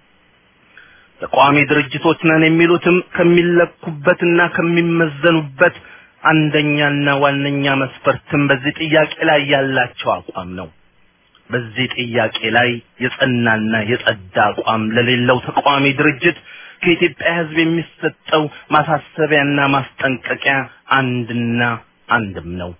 ተቃዋሚ ድርጅቶች ነን የሚሉትም ከሚለኩበትና ከሚመዘኑበት አንደኛና ዋነኛ መስፈርትም በዚህ ጥያቄ ላይ ያላቸው አቋም ነው። በዚህ ጥያቄ ላይ የጸናና የጸዳ አቋም ለሌለው ተቃዋሚ ድርጅት ከኢትዮጵያ ህዝብ የሚሰጠው ማሳሰቢያና ማስጠንቀቂያ አንድና አንድም ነው።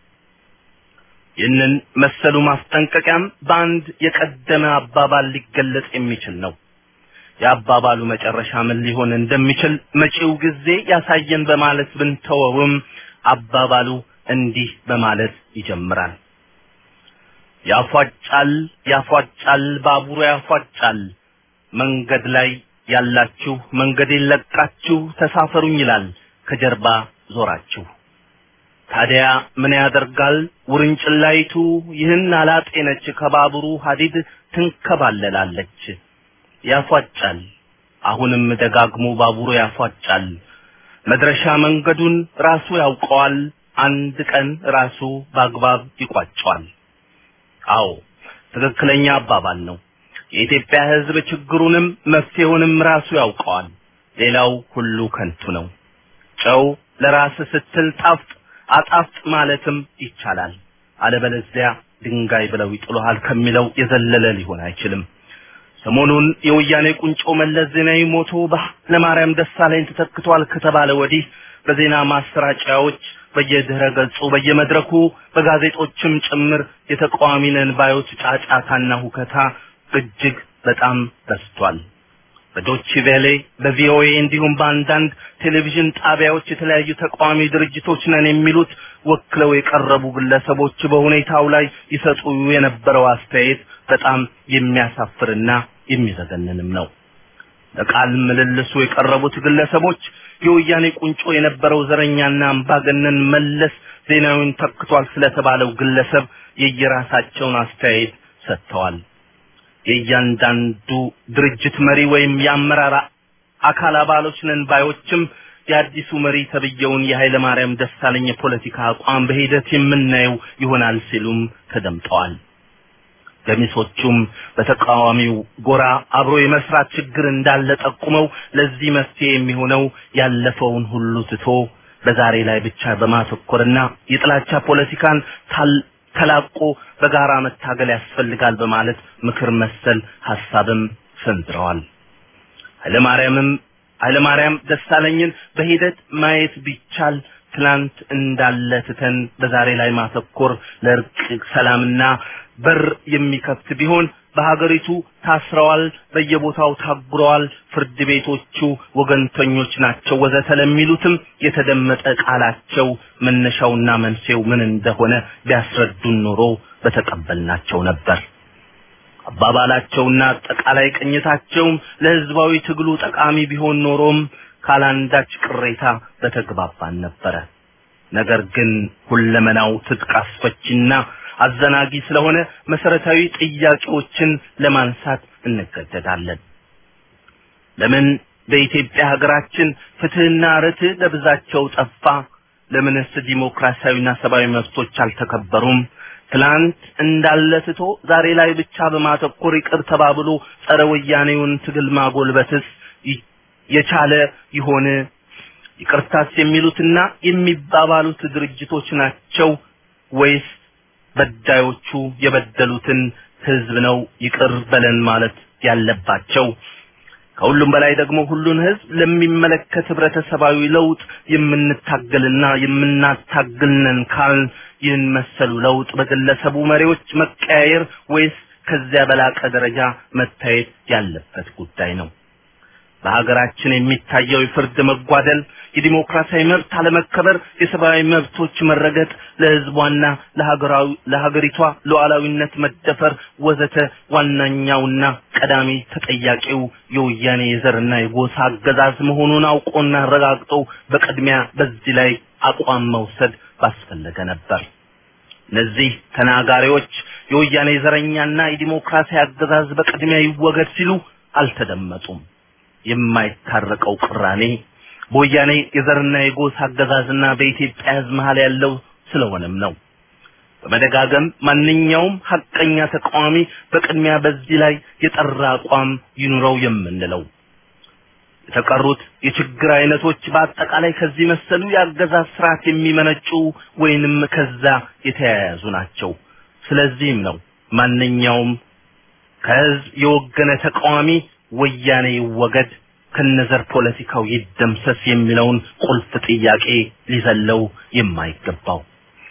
ይህንን መሰሉ ማስጠንቀቂያም በአንድ የቀደመ አባባል ሊገለጽ የሚችል ነው። የአባባሉ መጨረሻ ምን ሊሆን እንደሚችል መጪው ጊዜ ያሳየን በማለት ብንተወውም አባባሉ እንዲህ በማለት ይጀምራል። ያፏጫል ያፏጫል ባቡሩ ያፏጫል መንገድ ላይ ያላችሁ መንገዴን ለቃችሁ ተሳፈሩኝ ይላል ከጀርባ ዞራችሁ። ታዲያ ምን ያደርጋል ውርንጭላይቱ ይህን አላጤነች ከባቡሩ ሀዲድ ትንከባለላለች። ያፏጫል አሁንም ደጋግሞ ባቡሩ ያፏጫል። መድረሻ መንገዱን ራሱ ያውቀዋል። አንድ ቀን ራሱ በአግባብ ይቋጨዋል። አዎ ትክክለኛ አባባል ነው። የኢትዮጵያ ሕዝብ ችግሩንም መፍትሄውንም ራሱ ያውቀዋል። ሌላው ሁሉ ከንቱ ነው። ጨው ለራስ ስትል ጣፍጥ አጣፍጥ ማለትም ይቻላል። አለበለዚያ ድንጋይ ብለው ይጥሉሃል ከሚለው የዘለለ ሊሆን አይችልም። ሰሞኑን የወያኔ ቁንጮ መለስ ዜናዊ ሞቶ በኃይለማርያም ደሳለኝ ተተክቷል ከተባለ ወዲህ በዜና ማሰራጫዎች በየድህረ ገጹ በየመድረኩ በጋዜጦችም ጭምር የተቃዋሚ ነን ባዮች ጫጫታና ሁከታ እጅግ በጣም በዝቷል። በዶች ቬሌ በቪኦኤ እንዲሁም በአንዳንድ ቴሌቪዥን ጣቢያዎች የተለያዩ ተቃዋሚ ድርጅቶች ነን የሚሉት ወክለው የቀረቡ ግለሰቦች በሁኔታው ላይ ይሰጡ የነበረው አስተያየት በጣም የሚያሳፍርና የሚዘገንንም ነው። ለቃል ምልልሱ የቀረቡት ግለሰቦች የወያኔ ቁንጮ የነበረው ዘረኛና አምባገነን መለስ ዜናዊን ተክቷል ስለተባለው ግለሰብ የየራሳቸውን አስተያየት ሰጥተዋል። የእያንዳንዱ ድርጅት መሪ ወይም የአመራር አካል አባሎች ነን ባዮችም የአዲሱ መሪ ተብየውን የኃይለ ማርያም ደሳለኝ የፖለቲካ አቋም በሂደት የምናየው ይሆናል ሲሉም ተደምጠዋል። ገሚሶቹም በተቃዋሚው ጎራ አብሮ የመስራት ችግር እንዳለ ጠቁመው ለዚህ መፍትሄ የሚሆነው ያለፈውን ሁሉ ትቶ በዛሬ ላይ ብቻ በማተኮርና የጥላቻ ፖለቲካን ተላቆ በጋራ መታገል ያስፈልጋል በማለት ምክር መሰል ሐሳብም ሰንዝረዋል። ኃይለማርያምም ኃይለማርያም ደሳለኝን በሂደት ማየት ቢቻል ትላንት እንዳለ ትተን በዛሬ ላይ ማተኮር ለእርቅ ሰላምና በር የሚከፍት ቢሆን በሀገሪቱ ታስረዋል፣ በየቦታው ታጉረዋል፣ ፍርድ ቤቶቹ ወገንተኞች ናቸው ወዘተ ለሚሉትም የተደመጠ ቃላቸው መነሻውና መንስኤው ምን እንደሆነ ቢያስረዱን ኖሮ በተቀበልናቸው ነበር። አባባላቸውና አጠቃላይ ቅኝታቸውም ለህዝባዊ ትግሉ ጠቃሚ ቢሆን ኖሮም ካላንዳች ቅሬታ በተግባባን ነበረ። ነገር ግን ሁለመናው ትጥቅ አስፈችና አዘናጊ ስለሆነ መሰረታዊ ጥያቄዎችን ለማንሳት እንገደዳለን። ለምን በኢትዮጵያ ሀገራችን ፍትህና ርትዕ ለብዛቸው ጠፋ? ለምንስ ዲሞክራሲያዊና ሰብአዊ መብቶች አልተከበሩም? ትላንት እንዳለ ትቶ ዛሬ ላይ ብቻ በማተኮር ይቅር ተባብሎ ጸረ ወያኔውን ትግል ማጎልበትስ የቻለ ይሆን? ይቅርታስ የሚሉትና የሚባባሉት ድርጅቶች ናቸው ወይስ በዳዮቹ የበደሉትን ህዝብ ነው ይቅር በለን ማለት ያለባቸው? ከሁሉም በላይ ደግሞ ሁሉን ህዝብ ለሚመለከት ህብረተሰባዊ ለውጥ የምንታገልና የምናታግልነን ካልን ይህን መሰሉ ለውጥ በግለሰቡ መሪዎች መቀያየር ወይስ ከዚያ በላቀ ደረጃ መታየት ያለበት ጉዳይ ነው? በሀገራችን የሚታየው የፍርድ መጓደል፣ የዲሞክራሲያዊ መብት አለመከበር፣ የሰብአዊ መብቶች መረገጥ፣ ለህዝቧና ለሀገራዊ ለሀገሪቷ ሉዓላዊነት መደፈር ወዘተ ዋናኛውና ቀዳሚ ተጠያቂው የወያኔ የዘርና የጎሳ አገዛዝ መሆኑን አውቆና አረጋግጦ በቅድሚያ በዚህ ላይ አቋም መውሰድ ባስፈለገ ነበር። እነዚህ ተናጋሪዎች የወያኔ ዘረኛና የዲሞክራሲ አገዛዝ በቅድሚያ ይወገድ ሲሉ አልተደመጡም። የማይታረቀው ቅራኔ በወያኔ የዘርና የጎሳ አገዛዝና በኢትዮጵያ ህዝብ መሀል ያለው ስለሆነም ነው። በመደጋገም ማንኛውም ሀቀኛ ተቃዋሚ በቅድሚያ በዚህ ላይ የጠራ አቋም ይኑረው የምንለው የተቀሩት የችግር አይነቶች በአጠቃላይ ከዚህ መሰሉ የአገዛዝ ስርዓት የሚመነጩ ወይንም ከዛ የተያያዙ ናቸው። ስለዚህም ነው ማንኛውም ከህዝብ የወገነ ተቃዋሚ ወያኔ ይወገድ ከነዘር ፖለቲካው ይደምሰስ የሚለውን ቁልፍ ጥያቄ ሊዘለው የማይገባው።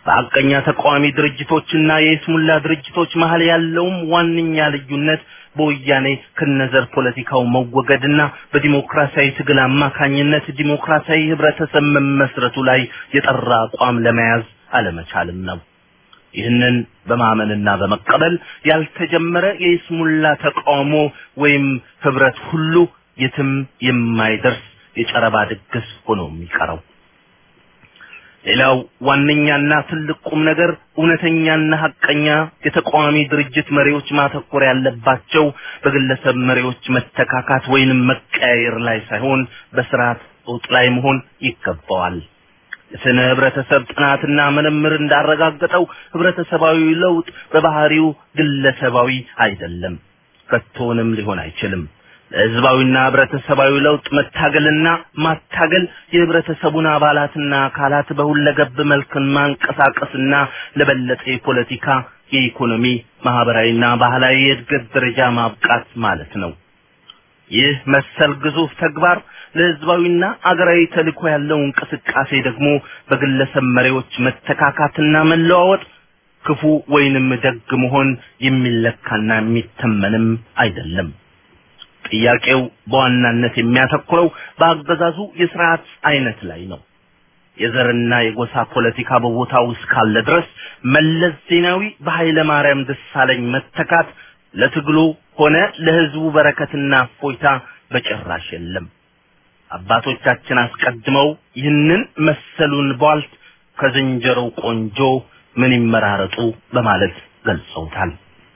በሐቀኛ ተቃዋሚ ድርጅቶችና የይስሙላ ድርጅቶች መሀል ያለውም ዋነኛ ልዩነት በወያኔ ከነዘር ፖለቲካው መወገድና በዲሞክራሲያዊ ትግል አማካኝነት ዲሞክራሲያዊ ህብረተሰብ መመስረቱ ላይ የጠራ አቋም ለመያዝ አለመቻልም ነው። ይህንን በማመንና በመቀበል ያልተጀመረ የይስሙላ ተቃውሞ ወይም ህብረት ሁሉ የትም የማይደርስ የጨረባ ድግስ ሆኖ የሚቀረው። ሌላው ዋነኛና ትልቅ ቁም ነገር እውነተኛና ሀቀኛ የተቃዋሚ ድርጅት መሪዎች ማተኮር ያለባቸው በግለሰብ መሪዎች መተካካት ወይንም መቀያየር ላይ ሳይሆን በስርዓት ለውጥ ላይ መሆን ይገባዋል። የስነ ህብረተሰብ ጥናትና ምርምር እንዳረጋገጠው ህብረተሰባዊ ለውጥ በባህሪው ግለሰባዊ አይደለም፣ ከቶንም ሊሆን አይችልም። ለህዝባዊና ህብረተሰባዊ ለውጥ መታገልና ማታገል የህብረተሰቡን አባላትና አካላት በሁለገብ መልክን ማንቀሳቀስና ለበለጠ የፖለቲካ፣ የኢኮኖሚ፣ ማህበራዊና ባህላዊ የእድገት ደረጃ ማብቃት ማለት ነው። ይህ መሰል ግዙፍ ተግባር ለህዝባዊና አገራዊ ተልእኮ ያለው እንቅስቃሴ ደግሞ በግለሰብ መሪዎች መተካካትና መለዋወጥ ክፉ ወይንም ደግ መሆን የሚለካና የሚተመንም አይደለም። ጥያቄው በዋናነት የሚያተኩረው በአገዛዙ የስርዓት አይነት ላይ ነው። የዘርና የጎሳ ፖለቲካ በቦታው እስካለ ድረስ መለስ ዜናዊ በኃይለ ማርያም ደሳለኝ መተካት ለትግሉ ሆነ ለህዝቡ በረከትና እፎይታ በጭራሽ የለም። አባቶቻችን አስቀድመው ይህንን መሰሉን ቧልት ከዝንጀሮ ቆንጆ ምን ይመራረጡ በማለት ገልጸውታል።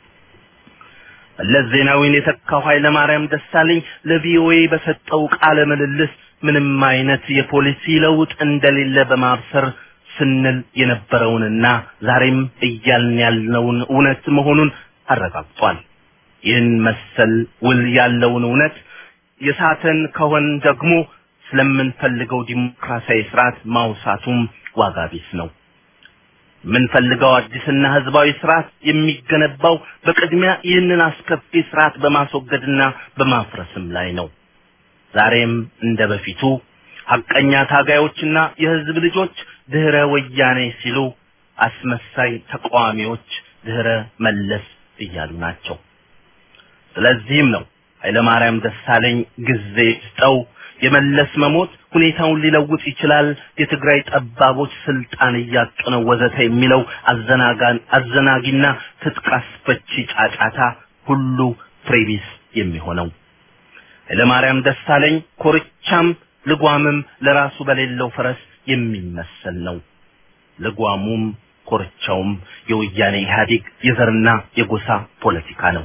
መለስ ዜናዊን የተካው ኃይለ ማርያም ደሳለኝ ለቪኦኤ በሰጠው ቃለ ምልልስ ምንም አይነት የፖሊሲ ለውጥ እንደሌለ በማብሰር ስንል የነበረውንና ዛሬም እያልን ያልነውን እውነት መሆኑን አረጋግጧል። ይህን መሰል ውል ያለውን እውነት የሳተን ከሆን ደግሞ ስለምንፈልገው ዲሞክራሲያዊ ስርዓት ማውሳቱም ዋጋ ቢስ ነው። የምንፈልገው አዲስና ህዝባዊ ስርዓት የሚገነባው በቅድሚያ ይህንን አስከፊ ስርዓት በማስወገድና በማፍረስም ላይ ነው። ዛሬም እንደ በፊቱ ሐቀኛ ታጋዮችና የህዝብ ልጆች ድህረ ወያኔ ሲሉ፣ አስመሳይ ተቃዋሚዎች ድህረ መለስ እያሉ ናቸው። ስለዚህም ነው ኃይለማርያም ደሳለኝ ጊዜ ስጠው የመለስ መሞት ሁኔታውን ሊለውጥ ይችላል፣ የትግራይ ጠባቦች ስልጣን እያጡ ነው ወዘተ የሚለው አዘናጋን አዘናጊና ትጥቅ አስፈቺ ጫጫታ ሁሉ ፍሬቢስ የሚሆነው ኃይለማርያም ደሳለኝ ኮርቻም ልጓምም ለራሱ በሌለው ፈረስ የሚመሰል ነው። ልጓሙም ኮርቻውም የወያኔ ኢህአዴግ የዘርና የጎሳ ፖለቲካ ነው።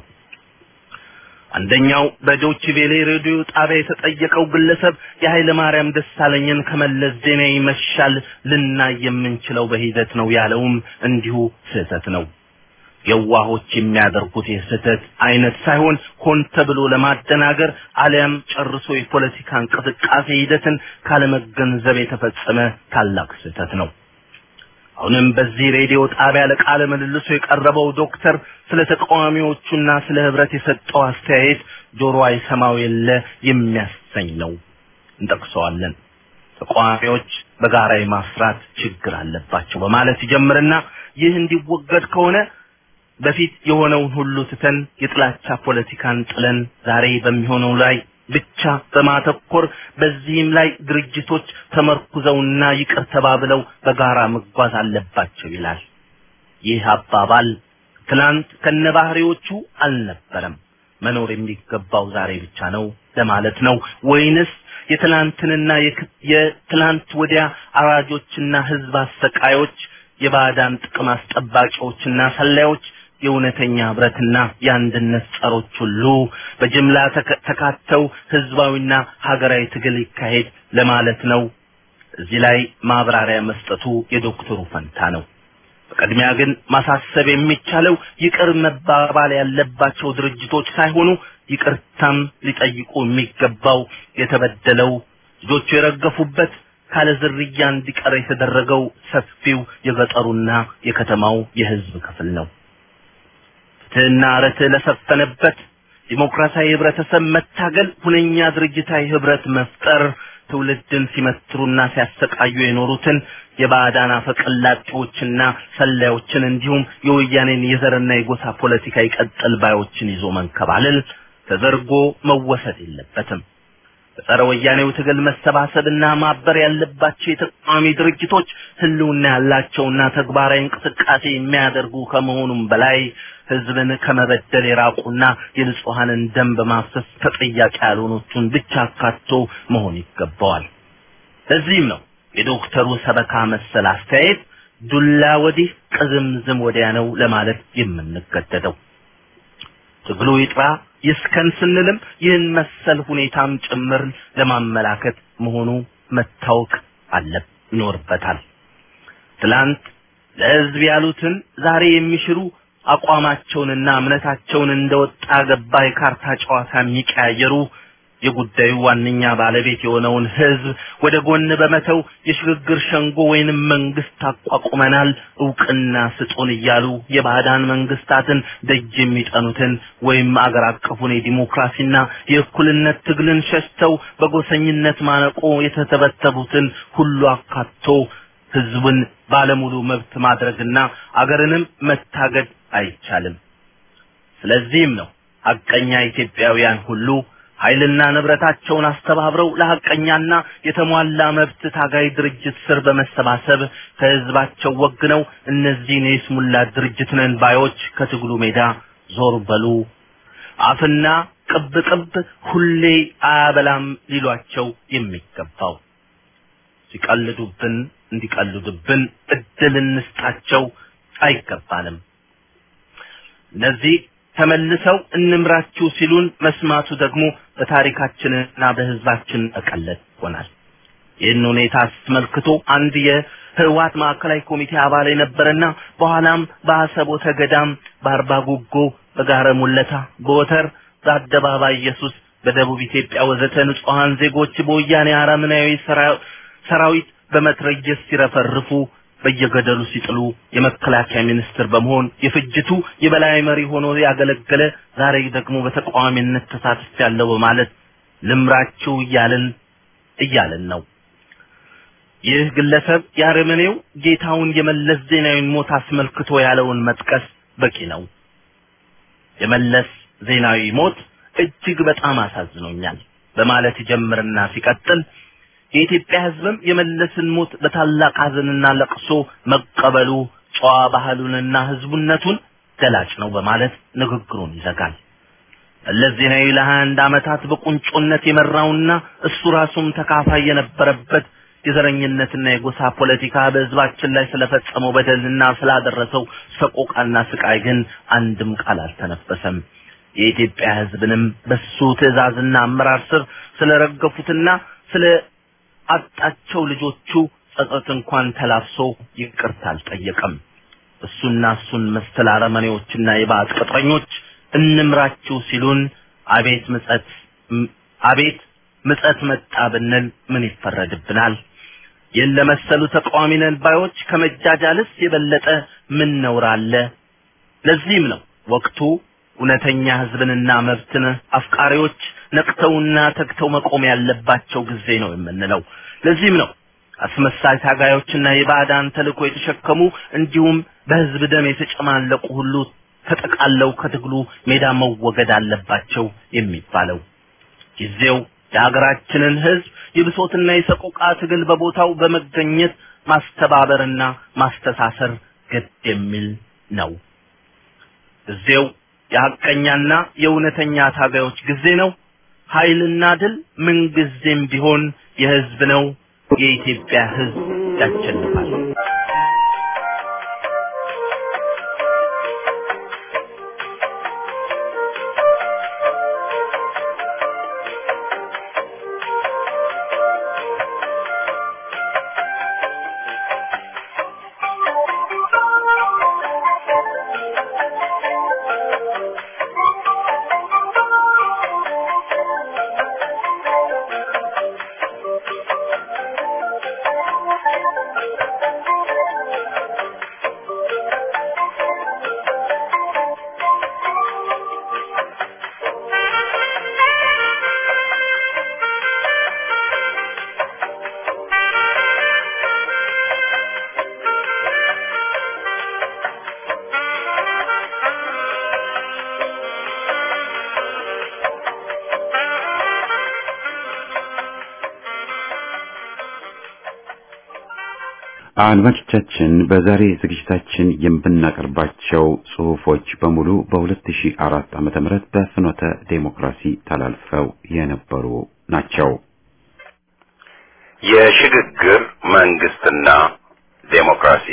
አንደኛው በዶች ቬሌ ሬዲዮ ጣቢያ የተጠየቀው ግለሰብ የኃይለ ማርያም ደሳለኝን ከመለስ ዜናዊ መሻል ልናይ የምንችለው በሂደት ነው ያለውም እንዲሁ ስህተት ነው። የዋሆች የሚያደርጉት የስህተት አይነት ሳይሆን ሆን ተብሎ ለማደናገር አሊያም ጨርሶ የፖለቲካ እንቅስቃሴ ሂደትን ካለመገንዘብ የተፈጸመ ታላቅ ስህተት ነው። አሁንም በዚህ ሬዲዮ ጣቢያ ለቃለ ምልልሱ የቀረበው ዶክተር ስለ ተቃዋሚዎቹና ስለ ህብረት የሰጠው አስተያየት ጆሮ አይሰማው የለ የሚያሰኝ ነው። እንጠቅሰዋለን። ተቃዋሚዎች በጋራ የማስራት ችግር አለባቸው በማለት ይጀምርና ይህ እንዲወገድ ከሆነ በፊት የሆነውን ሁሉ ትተን የጥላቻ ፖለቲካን ጥለን ዛሬ በሚሆነው ላይ ብቻ በማተኮር በዚህም ላይ ድርጅቶች ተመርኩዘውና ይቅር ተባብለው በጋራ መጓዝ አለባቸው ይላል። ይህ አባባል ትናንት ከነባህሪዎቹ አልነበረም፣ መኖር የሚገባው ዛሬ ብቻ ነው ለማለት ነው ወይንስ የትናንትንና የትናንት ወዲያ አራጆችና ህዝብ አሰቃዮች የባዕዳን ጥቅም አስጠባቂዎችና ሰላዮች የእውነተኛ ህብረትና የአንድነት ጸሮች ሁሉ በጅምላ ተካተው ህዝባዊና ሀገራዊ ትግል ይካሄድ ለማለት ነው። እዚህ ላይ ማብራሪያ መስጠቱ የዶክተሩ ፈንታ ነው። በቅድሚያ ግን ማሳሰብ የሚቻለው ይቅር መባባል ያለባቸው ድርጅቶች ሳይሆኑ ይቅርታም ሊጠይቁ የሚገባው የተበደለው ልጆቹ የረገፉበት ካለ ዝርያ እንዲቀር የተደረገው ሰፊው የገጠሩና የከተማው የህዝብ ክፍል ነው። ፍትህና ርትዕ ለሰፈነበት ዲሞክራሲያዊ ህብረተሰብ መታገል፣ ሁነኛ ድርጅታዊ ህብረት መፍጠር፣ ትውልድን ሲመትሩና ሲያሰቃዩ የኖሩትን የባዕዳን አፈቀላጤዎችና ሰላዮችን እንዲሁም የወያኔን የዘርና የጎሳ ፖለቲካ ይቀጥል ባዮችን ይዞ መንከባለል ተደርጎ መወሰድ የለበትም። በጸረ ወያኔው ትግል መሰባሰብና ማበር ያለባቸው የተቃዋሚ ድርጅቶች ህልውና ያላቸውና ተግባራዊ እንቅስቃሴ የሚያደርጉ ከመሆኑም በላይ ህዝብን ከመበደል የራቁና የንጹሐንን ደም በማፍሰስ ተጠያቂ ያልሆኑትን ብቻ አካቶ መሆን ይገባዋል። ለዚህም ነው የዶክተሩ ሰበካ መሰል አስተያየት ዱላ ወዲህ ቅዝምዝም ወዲያ ነው ለማለት የምንገደደው። ትግሉ ይጥራ ይስከን ስንልም ይህን መሰል ሁኔታም ጭምር ለማመላከት መሆኑ መታወቅ አለ ይኖርበታል። ትላንት ለህዝብ ያሉትን ዛሬ የሚሽሩ አቋማቸውንና እምነታቸውን እንደወጣ ገባ የካርታ ጨዋታ የሚቀያየሩ የጉዳዩ ዋነኛ ባለቤት የሆነውን ህዝብ ወደ ጎን በመተው የሽግግር ሸንጎ ወይንም መንግስት አቋቁመናል እውቅና ስጡን እያሉ የባዕዳን መንግስታትን ደጅ የሚጠኑትን ወይም አገር አቀፉን የዲሞክራሲና የእኩልነት ትግልን ሸሽተው በጎሰኝነት ማነቆ የተተበተቡትን ሁሉ አካቶ ህዝብን ባለሙሉ መብት ማድረግና አገርንም መታገድ አይቻልም። ስለዚህም ነው ሀቀኛ ኢትዮጵያውያን ሁሉ ኃይልና ንብረታቸውን አስተባብረው ለሐቀኛና የተሟላ መብት ታጋይ ድርጅት ስር በመሰባሰብ ከህዝባቸው ወግነው እነዚህን የስሙላ ድርጅት ነን ባዮች ከትግሉ ሜዳ ዞር በሉ አፍና ቅብ ቅብ ሁሌ አያበላም ሊሏቸው የሚገባው ሲቀልዱብን እንዲቀልዱብን እድል እንስጣቸው አይገባንም። እነዚህ ተመልሰው እንምራችሁ ሲሉን መስማቱ ደግሞ በታሪካችንና በህዝባችን መቀለድ ይሆናል። ይህን ሁኔታ አስመልክቶ አንድ የህወሓት ማዕከላዊ ኮሚቴ አባል የነበረና በኋላም በአሰቦተ ገዳም፣ በአርባ ጉጎ፣ በጋረ ሙለታ፣ በወተር፣ በአደባባይ ኢየሱስ፣ በደቡብ ኢትዮጵያ ወዘተ ንጹሐን ዜጎች በወያኔ አረመኔያዊ ሰራዊት በመትረየስ ሲረፈርፉ በየገደሉ ሲጥሉ የመከላከያ ሚኒስትር በመሆን የፍጅቱ የበላይ መሪ ሆኖ ያገለገለ ዛሬ ደግሞ በተቃዋሚነት ተሳትፍ ያለው በማለት ልምራችሁ እያልን እያልን ነው። ይህ ግለሰብ የአረመኔው ጌታውን የመለስ ዜናዊን ሞት አስመልክቶ ያለውን መጥቀስ በቂ ነው። የመለስ ዜናዊ ሞት እጅግ በጣም አሳዝኖኛል በማለት ይጀምርና ሲቀጥል የኢትዮጵያ ሕዝብም የመለስን ሞት በታላቅ ሐዘንና ለቅሶ መቀበሉ ጨዋ ባህሉንና ሕዝቡነቱን ገላጭ ነው በማለት ንግግሩን ይዘጋል። መለስ ዜናዊ ለሀያ አንድ ዓመታት በቁንጮነት የመራውና እሱ ራሱም ተካፋይ የነበረበት የዘረኝነትና የጎሳ ፖለቲካ በሕዝባችን ላይ ስለፈጸመው በደልና ስላደረሰው ሰቆቃና ስቃይ ግን አንድም ቃል አልተነፈሰም። የኢትዮጵያ ሕዝብንም በሱ ትዕዛዝና አመራር ስር ስለረገፉትና ስለ አጣቸው ልጆቹ ጸጸት እንኳን ተላብሶ ይቅርታ አልጠየቀም። እሱና እሱን መሰል አረመኔዎችና የባዕድ ቅጥረኞች እንምራችሁ ሲሉን አቤት ምጸት አቤት ምጸት መጣ ብንል ምን ይፈረድብናል? ይህን ለመሰሉ ተቃዋሚ ነን ባዮች ከመጃጃልስ የበለጠ ምን ነውር አለ? ለዚህም ነው ወቅቱ እውነተኛ ህዝብንና መብትን አፍቃሪዎች ነቅተውና ተግተው መቆም ያለባቸው ጊዜ ነው የምንለው። ለዚህም ነው አስመሳይ ታጋዮችና የባዕዳን ተልእኮ የተሸከሙ እንዲሁም በህዝብ ደም የተጨማለቁ ሁሉ ተጠቃለው ከትግሉ ሜዳ መወገድ አለባቸው የሚባለው። ጊዜው የሀገራችንን ህዝብ የብሶትና የሰቆቃ ትግል በቦታው በመገኘት ማስተባበርና ማስተሳሰር ግድ የሚል ነው። ጊዜው የሐቀኛና የእውነተኛ ታጋዮች ጊዜ ነው። ኃይልና ድል ምንጊዜም ቢሆን የህዝብ ነው። የኢትዮጵያ ህዝብ ያሸንፋል። አድማጮቻችን በዛሬ ዝግጅታችን የምናቀርባቸው ጽሑፎች በሙሉ በ2004 ዓመተ ምህረት በፍኖተ ዴሞክራሲ ተላልፈው የነበሩ ናቸው። የሽግግር መንግስትና ዴሞክራሲ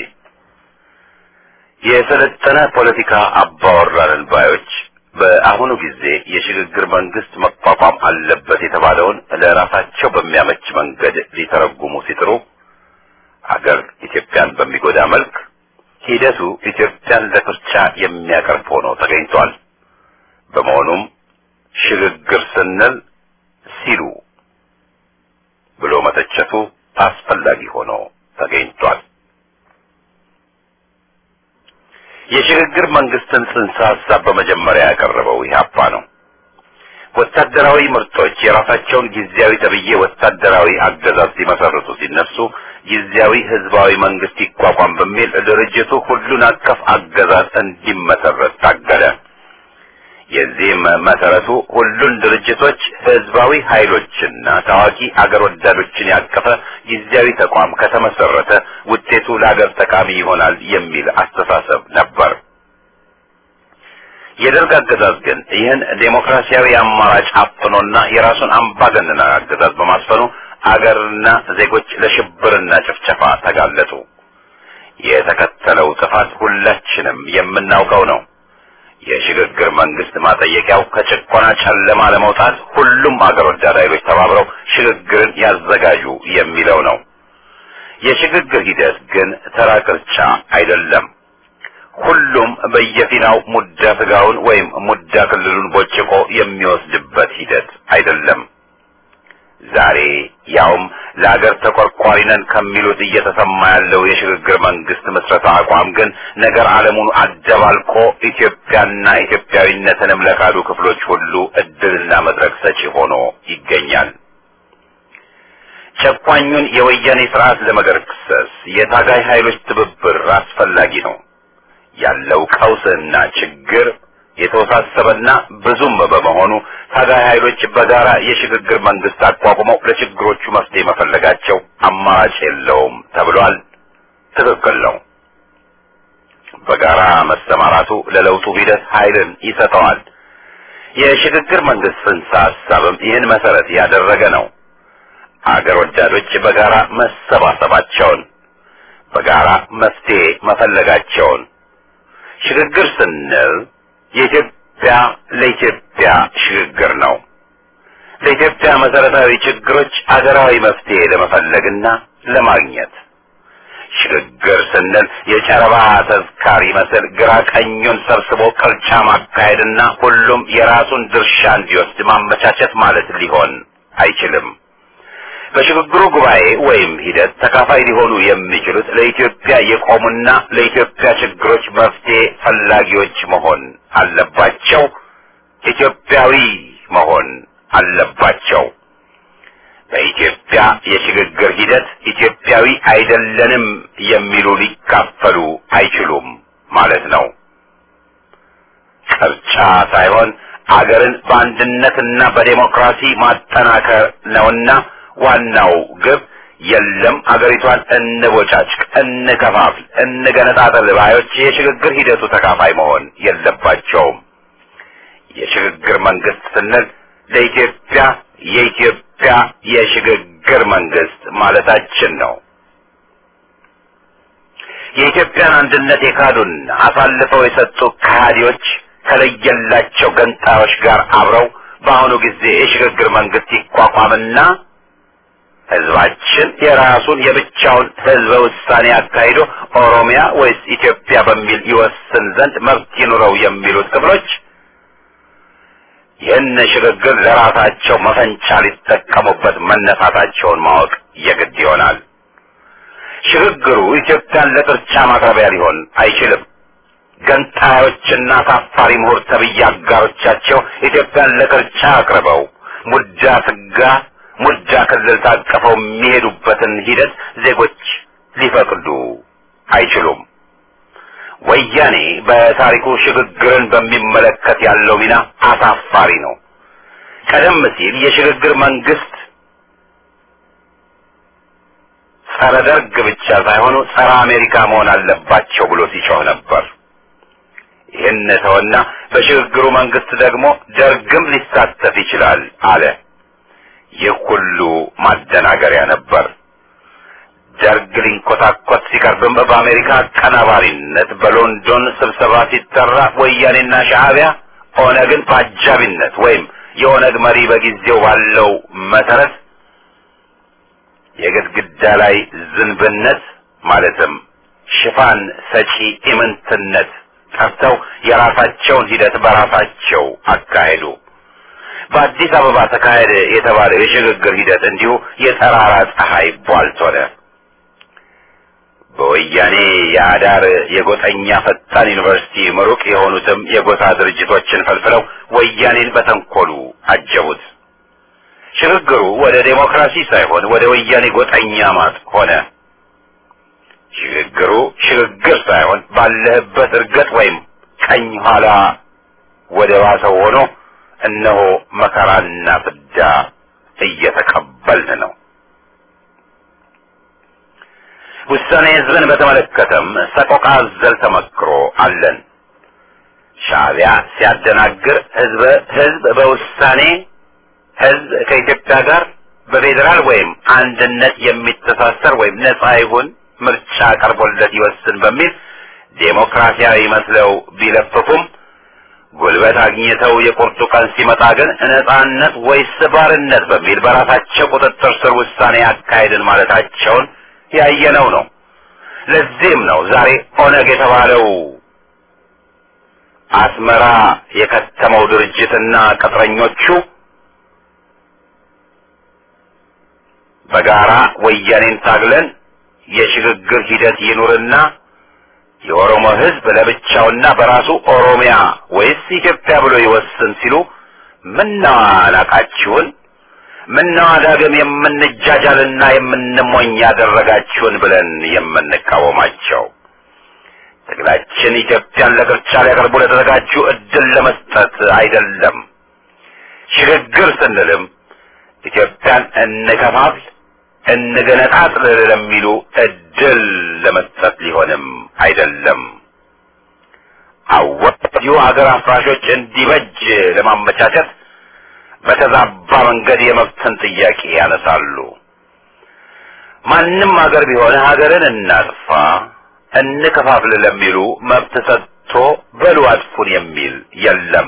የሰለጠነ ፖለቲካ አባወራንን ባዮች በአሁኑ ጊዜ የሽግግር መንግስት መቋቋም አለበት የተባለውን ለራሳቸው በሚያመች መንገድ ሊተረጉሙ ሲጥሩ አገር ኢትዮጵያን በሚጎዳ መልክ ሂደቱ ኢትዮጵያን ለፍርቻ የሚያቀርብ ሆኖ ተገኝቷል። በመሆኑም ሽግግር ስንል ሲሉ ብሎ መተቸቱ አስፈላጊ ሆኖ ተገኝቷል። የሽግግር መንግስትን ጽንሰ ሀሳብ በመጀመሪያ ያቀረበው ኢህአፓ ነው። ወታደራዊ ምርጦች የራሳቸውን ጊዜያዊ ተብዬ ወታደራዊ አገዛዝ ሲመሰርቱ ሲነሱ ጊዜያዊ ህዝባዊ መንግስት ይቋቋም በሚል ድርጅቱ ሁሉን አቀፍ አገዛዝ እንዲመሰረት ታገለ። የዚህም መሰረቱ ሁሉን ድርጅቶች ህዝባዊ ኃይሎችና ታዋቂ አገር ወዳዶችን ያቀፈ ጊዜያዊ ተቋም ከተመሰረተ ውጤቱ ለአገር ጠቃሚ ይሆናል የሚል አስተሳሰብ ነበር። የደርግ አገዛዝ ግን ይህን ዴሞክራሲያዊ አማራጭ አፍኖና የራሱን አምባገነናዊ አገዛዝ በማስፈኑ አገርና ዜጎች ለሽብርና ጭፍጨፋ ተጋለጡ። የተከተለው ጥፋት ሁላችንም የምናውቀው ነው። የሽግግር መንግስት ማጠየቂያው ከጭቆና ጨለማ ለመውጣት ሁሉም አገር ወዳድ ኃይሎች ተባብረው ሽግግርን ያዘጋጁ የሚለው ነው። የሽግግር ሂደት ግን ተራ ቅርጫ አይደለም። ሁሉም በየፊናው ሙዳ ስጋውን ወይም ሙዳ ክልሉን ቦጭቆ የሚወስድበት ሂደት አይደለም። ዛሬ ያውም ለአገር ተቆርቋሪ ነን ከሚሉት እየተሰማ ያለው የሽግግር መንግስት ምስረታ አቋም ግን ነገር ዓለሙን አደባልቆ ኢትዮጵያና ኢትዮጵያዊነትንም ለካዱ ክፍሎች ሁሉ እድልና መድረክ ሰጪ ሆኖ ይገኛል። ጨቋኙን የወያኔ ስርዓት ለመገርሰስ የታጋይ ኃይሎች ትብብር አስፈላጊ ነው። ያለው ቀውስና ችግር የተወሳሰበና ብዙም በመሆኑ ታጋይ ኃይሎች በጋራ የሽግግር መንግስት አቋቁመው ለችግሮቹ መፍትሄ መፈለጋቸው አማራጭ የለውም ተብሏል። ትክክል ነው። በጋራ መሰማራቱ ለለውጡ ሂደት ኃይልን ይሰጠዋል። የሽግግር መንግስት ጽንሰ ሀሳብም ይህን መሰረት ያደረገ ነው። አገር ወዳዶች በጋራ መሰባሰባቸውን፣ በጋራ መፍትሄ መፈለጋቸውን ሽግግር ስንል የኢትዮጵያ ለኢትዮጵያ ሽግግር ነው። ለኢትዮጵያ መሰረታዊ ችግሮች አገራዊ መፍትሄ ለመፈለግና ለማግኘት ሽግግር ስንል የጨረባ ተዝካሪ መስል ግራ ቀኙን ሰብስቦ ቅርቻ ማካሄድና ሁሉም የራሱን ድርሻ እንዲወስድ ማመቻቸት ማለት ሊሆን አይችልም። በሽግግሩ ጉባኤ ወይም ሂደት ተካፋይ ሊሆኑ የሚችሉት ለኢትዮጵያ የቆሙና ለኢትዮጵያ ችግሮች መፍትሄ ፈላጊዎች መሆን አለባቸው። ኢትዮጵያዊ መሆን አለባቸው። በኢትዮጵያ የሽግግር ሂደት ኢትዮጵያዊ አይደለንም የሚሉ ሊካፈሉ አይችሉም ማለት ነው። ቅርጫ ሳይሆን አገርን በአንድነትና በዴሞክራሲ ማጠናከር ነውና ዋናው ግብ የለም አገሪቷን እንቦጫጭቅ፣ እንከፋፍል፣ እንገነጣጠል ባዮች የሽግግር ሂደቱ ተካፋይ መሆን የለባቸውም። የሽግግር መንግስት ስንል ለኢትዮጵያ የኢትዮጵያ የሽግግር መንግስት ማለታችን ነው። የኢትዮጵያን አንድነት የካዱና አሳልፈው የሰጡ ከሃዲዎች ከለየላቸው ገንጣዮች ጋር አብረው በአሁኑ ጊዜ የሽግግር መንግስት ይቋቋምና ህዝባችን የራሱን የብቻውን ህዝበ ውሳኔ አካሂዶ ኦሮሚያ ወይስ ኢትዮጵያ በሚል ይወስን ዘንድ መብት ይኑረው የሚሉት ክፍሎች ይህን ሽግግር ለራሳቸው መፈንጫ ሊጠቀሙበት መነሳታቸውን ማወቅ የግድ ይሆናል። ሽግግሩ ኢትዮጵያን ለቅርጫ ማቅረቢያ ሊሆን አይችልም። ገንጣዮችና ታፋሪ ምሁር ተብዬ አጋሮቻቸው ኢትዮጵያን ለቅርጫ አቅርበው ሙዳ ስጋ ሙዳ ክልል ታቀፈው የሚሄዱበትን ሂደት ዜጎች ሊፈቅዱ አይችሉም። ወያኔ በታሪኩ ሽግግርን በሚመለከት ያለው ሚና አሳፋሪ ነው። ቀደም ሲል የሽግግር መንግስት ጸረ ደርግ ብቻ ሳይሆኑ ጸረ አሜሪካ መሆን አለባቸው ብሎ ሲጮህ ነበር። ይህን ተወና በሽግግሩ መንግስት ደግሞ ደርግም ሊሳተፍ ይችላል አለ። ይህ ሁሉ ማደናገሪያ ነበር። ደርግ ሊንኮታኮት ሲቀርብም በአሜሪካ አቀናባሪነት በሎንዶን ስብሰባ ሲጠራ ወያኔና ሻዕቢያ ኦነግን በአጃቢነት ወይም የኦነግ መሪ በጊዜው ባለው መሰረት የግድግዳ ላይ ዝንብነት ማለትም ሽፋን ሰጪ ኢምንትነት ጠርተው የራሳቸውን ሂደት በራሳቸው አካሄዱ። በአዲስ አበባ ተካሄደ የተባለው የሽግግር ሂደት እንዲሁ የጠራራ ፀሐይ ቧልት ሆነ። በወያኔ የአዳር የጎጠኛ ፈጣን ዩኒቨርሲቲ ምሩቅ የሆኑትም የጎሳ ድርጅቶችን ፈልፍለው ወያኔን በተንኮሉ አጀቡት። ሽግግሩ ወደ ዴሞክራሲ ሳይሆን ወደ ወያኔ ጎጠኛ ማጥ ሆነ። ሽግግሩ ሽግግር ሳይሆን ባለህበት እርገጥ ወይም ቀኝ ኋላ ወደ ባሰው ሆኖ እነሆ መከራና ፍዳ እየተቀበልን ነው። ውሳኔ ህዝብን በተመለከተም ሰቆቃ አዘል ተመክሮ አለን። ሻዕቢያ ሲያደናግር ህዝብ ህዝብ በውሳኔ ህዝብ ከኢትዮጵያ ጋር በፌዴራል ወይም አንድነት የሚተሳሰር ወይም ነጻ ይሁን ምርጫ ቀርቦለት ይወስን በሚል ዴሞክራሲያዊ መስለው ቢለፍፉም ጉልበት አግኝተው የቁርጡ ቀን ሲመጣ ግን ነጻነት ወይስ ባርነት በሚል በራሳቸው ቁጥጥር ስር ውሳኔ አካሄድን ማለታቸውን ያየነው ነው። ለዚህም ነው ዛሬ ኦነግ የተባለው አስመራ የከተመው ድርጅትና ቅጥረኞቹ በጋራ ወያኔን ታግለን የሽግግር ሂደት ይኑርና የኦሮሞ ህዝብ ለብቻውና በራሱ ኦሮሚያ ወይስ ኢትዮጵያ ብሎ ይወስን ሲሉ ምነዋ ናቃችሁን፣ ምነዋ ዳግም የምንጃጃልና የምንሞኝ ያደረጋችሁን ብለን የምንቃወማቸው ትግላችን ኢትዮጵያን ለቅርጫ ሊያቀርቡ ለተዘጋጁ እድል ለመስጠት አይደለም። ሽግግር ስንልም ኢትዮጵያን እንከፋፍል እንገነጣጥል ለሚሉ እድል ለመስጠት ሊሆንም አይደለም። አወዩ ሀገር አፍራሾች እንዲበጅ ለማመቻቸት በተዛባ መንገድ የመብትን ጥያቄ ያነሳሉ። ማንም ሀገር ቢሆን ሀገርን እናጥፋ እንከፋፍል ለሚሉ መብት ሰጥቶ በሉ አጥፉን የሚል የለም።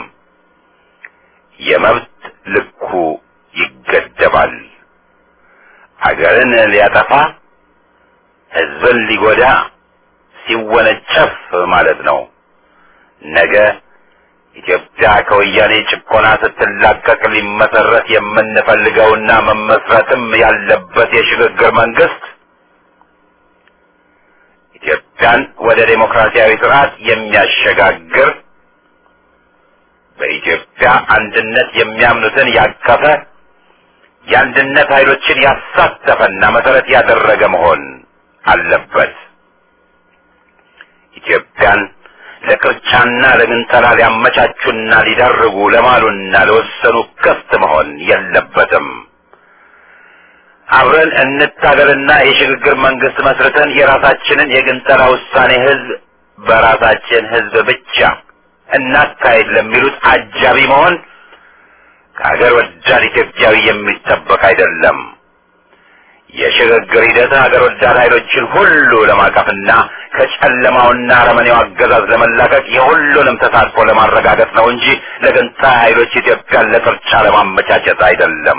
የመብት ልኩ ይገደባል። ሀገርን ሊያጠፋ ህዝብን ሊጎዳ ሲወነጨፍ ማለት ነው። ነገ ኢትዮጵያ ከወያኔ ጭቆና ስትላቀቅ ሊመሰረት የምንፈልገውና መመስረትም ያለበት የሽግግር መንግስት ኢትዮጵያን ወደ ዴሞክራሲያዊ ስርዓት የሚያሸጋግር በኢትዮጵያ አንድነት የሚያምኑትን ያቀፈ የአንድነት ኃይሎችን ያሳተፈና መሰረት ያደረገ መሆን አለበት። ኢትዮጵያን ለቅርቻና ለግንጠላ ሊያመቻቹና ሊዳርጉ ለማሉና ለወሰኑ ክፍት መሆን የለበትም። አብረን እንታገልና የሽግግር መንግስት መስርተን የራሳችንን የግንጠላ ውሳኔ ህዝብ በራሳችን ህዝብ ብቻ እናካሄድ ለሚሉት አጃቢ መሆን ከሀገር ወዳድ ኢትዮጵያዊ የሚጠበቅ አይደለም። የሽግግር ሂደት ሀገር ወዳድ ኃይሎችን ሁሉ ለማቀፍና ከጨለማውና አረመኔው አገዛዝ ለመላቀቅ የሁሉንም ተሳትፎ ለማረጋገጥ ነው እንጂ ለገንጣይ ኃይሎች ኢትዮጵያን ለቅርጫ ለማመቻቸት አይደለም።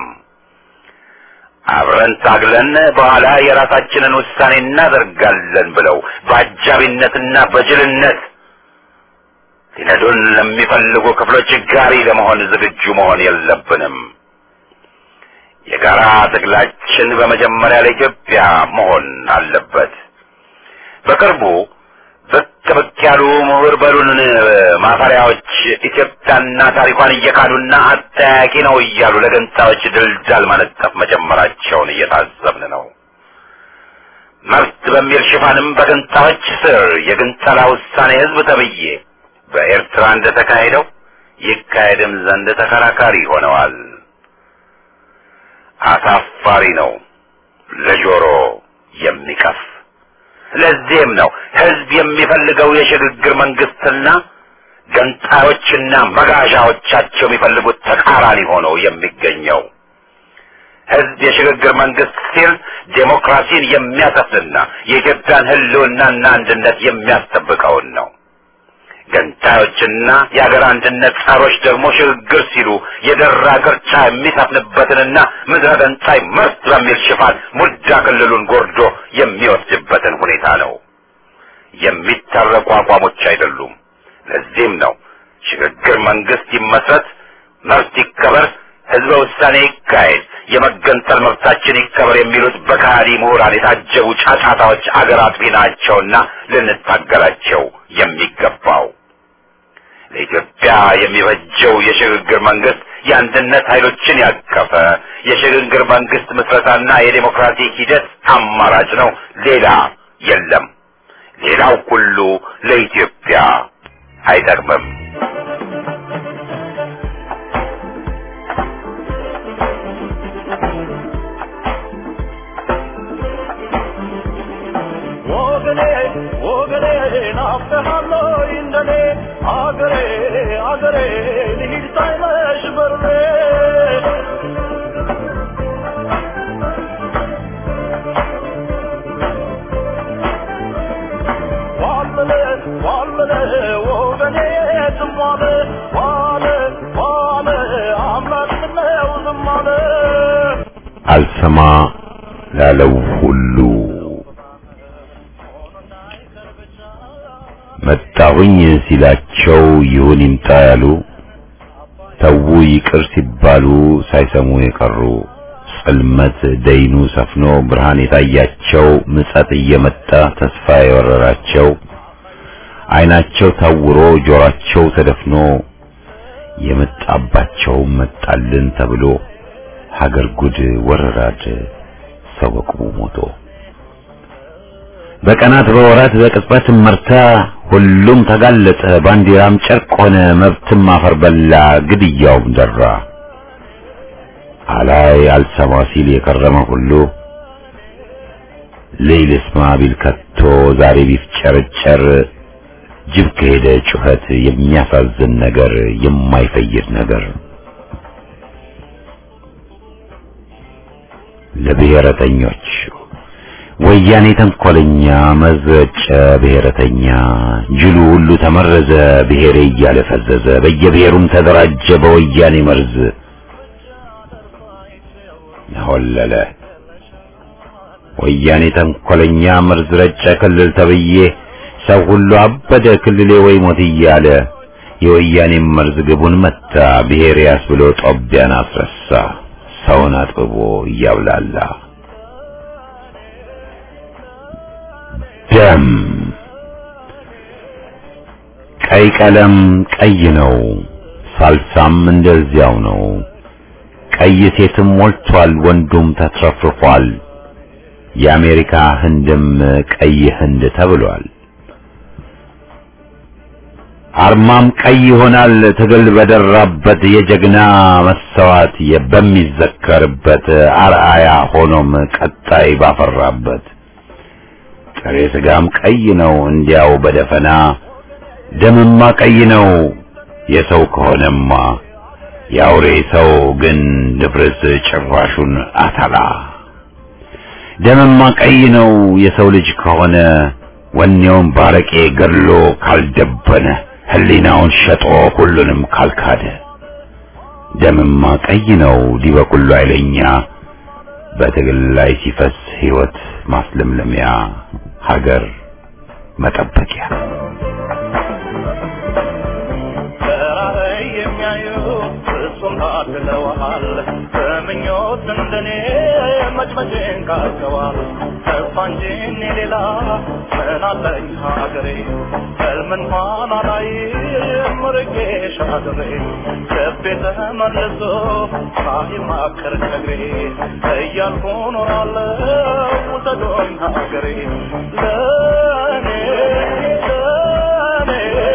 አብረን ታግለን በኋላ የራሳችንን ውሳኔ እናደርጋለን ብለው በአጃቢነትና በጅልነት ሊነዱን ለሚፈልጉ ክፍሎች ጋሪ ለመሆን ዝግጁ መሆን የለብንም። የጋራ ትግላችን በመጀመሪያ ለኢትዮጵያ መሆን አለበት። በቅርቡ ብቅ ብቅ ያሉ ምሁር በሉን ማፈሪያዎች ኢትዮጵያና ታሪኳን እየካዱና አጠያቂ ነው እያሉ ለገንጣዮች ድልዳል ማነጠፍ መጀመራቸውን እየታዘብን ነው። መብት በሚል ሽፋንም በገንጣዮች ስር የግንጠላ ውሳኔ ህዝብ ተብዬ በኤርትራ እንደተካሄደው ይካሄድም ዘንድ ተከራካሪ ሆነዋል። አሳፋሪ ነው፣ ለጆሮ የሚቀፍ። ለዚህም ነው ህዝብ የሚፈልገው የሽግግር መንግስትና ገንጣዮችና መጋዣዎቻቸው የሚፈልጉት ተቃራኒ ሆኖ የሚገኘው። ህዝብ የሽግግር መንግስት ሲል ዴሞክራሲን የሚያሰፍንና የኢትዮጵያን ህልውናና አንድነት የሚያስጠብቀውን ነው። ገንጣዮችና የሀገር አንድነት ጸሮች ደግሞ ሽግግር ሲሉ የደራ ቅርቻ የሚሰፍንበትንና ምድረ ገንጣይ መርት በሚል ሽፋን ሙዳ ክልሉን ጎርዶ የሚወስድበትን ሁኔታ ነው። የሚታረቁ አቋሞች አይደሉም። ለዚህም ነው ሽግግር መንግስት ይመስረት፣ መብት ይከበር፣ ህዝበ ውሳኔ ይካሄድ፣ የመገንጠል መብታችን ይከበር የሚሉት በካሃዲ ምሁራን የታጀቡ ጫጫታዎች አገር አጥፊ ናቸውና ልንታገላቸው የሚገባው ለኢትዮጵያ የሚበጀው የሽግግር መንግስት የአንድነት ኃይሎችን ያቀፈ የሽግግር መንግስት ምስረታና የዴሞክራሲ ሂደት አማራጭ ነው። ሌላ የለም። ሌላው ሁሉ ለኢትዮጵያ አይጠቅምም። ወገኔ ወገኔ ናፍቀሃለሁ እንደኔ አገሬ አገሬ ልሂድ ሳይመሽ በርኔ ዋለለ ዋለለ ወገኔ ዝም አለ ዋለ ዋለ አምላክ ምነው ዝም አለ አልሰማ ላለው ሁሉ መጣሁኝ ሲላቸው ይሁን ይምጣ ያሉ ተዉ ይቅር ሲባሉ ሳይሰሙ የቀሩ ጽልመት ደይኑ ሰፍኖ ብርሃን የታያቸው ምጸት እየመጣ ተስፋ የወረራቸው ዓይናቸው ታውሮ ጆሯቸው ተደፍኖ የመጣባቸው መጣልን ተብሎ ሀገር ጉድ ወረራድ ሰው በቁሙ ሞቶ በቀናት በወራት በቅጽበት መርታ ሁሉም ተጋለጠ። ባንዲራም ጨርቅ ሆነ፣ መብትም አፈር በላ፣ ግድያውም ደራ። አላይ አልሰማ ሲል የከረመ ሁሉ ሌይል ስማ ቢል ከቶ ዛሬ ቢፍጨረጨር ጅብ ከሄደ ጩኸት የሚያሳዝን ነገር የማይፈይድ ነገር ለብሔረተኞች ወያኔ ተንኮለኛ መዘጨ ብሔረተኛ ጅሉ ሁሉ ተመረዘ ብሔሬ እያለ ፈዘዘ በየብሔሩም ተደራጀ በወያኔ መርዝ ሆለለ ወያኔ ተንኮለኛ መርዝ ረጨ ክልል ተብዬ ሰው ሁሉ አበደ ክልሌ ወይ ሞት እያለ የወያኔ መርዝ ግቡን መታ ብሔር ያስ ብሎ ጦቢያን አስረሳ ሰውን አጥብቦ እያብላላ ደም ቀይ ቀለም ቀይ ነው፣ ሳልሳም እንደዚያው ነው። ቀይ ሴትም ሞልቷል፣ ወንዱም ተትረፍርፏል። የአሜሪካ ህንድም ቀይ ህንድ ተብሏል። አርማም ቀይ ይሆናል ትግል በደራበት የጀግና መሰዋት በሚዘከርበት አርአያ ሆኖም ቀጣይ ባፈራበት ጥሬ ስጋም ቀይ ነው እንዲያው በደፈና ደምማ ቀይ ነው የሰው ከሆነማ የአውሬ ሰው ግን ድፍርስ ጭራሹን አተላ ደምማ ቀይ ነው የሰው ልጅ ከሆነ ወኔውን ባረቄ ገድሎ ካልደበነ ህሊናውን ሸጦ ሁሉንም ካልካደ ደምማ ቀይ ነው ዲበኩሉ አይለኛ በትግል ላይ ሲፈስ ህይወት ማስለምለሚያ ሀገር መጠበቂያ በራእይ የሚያዩ ፍጹም ታድለዋል። በምኞት እንደኔ መጭመጭን ካርገዋል። ተስፋ እንጂ እኔ ሌላ ምን አለኝ ሀገሬ ሕልም እንኳን አላይም ርቄ ሻገሬ ልቤ ተመልሶ ሳይማከር ከግሬ እያልኩ ኖራለሁ ውሰዶኝ ሀገሬ ለእኔ ለእኔ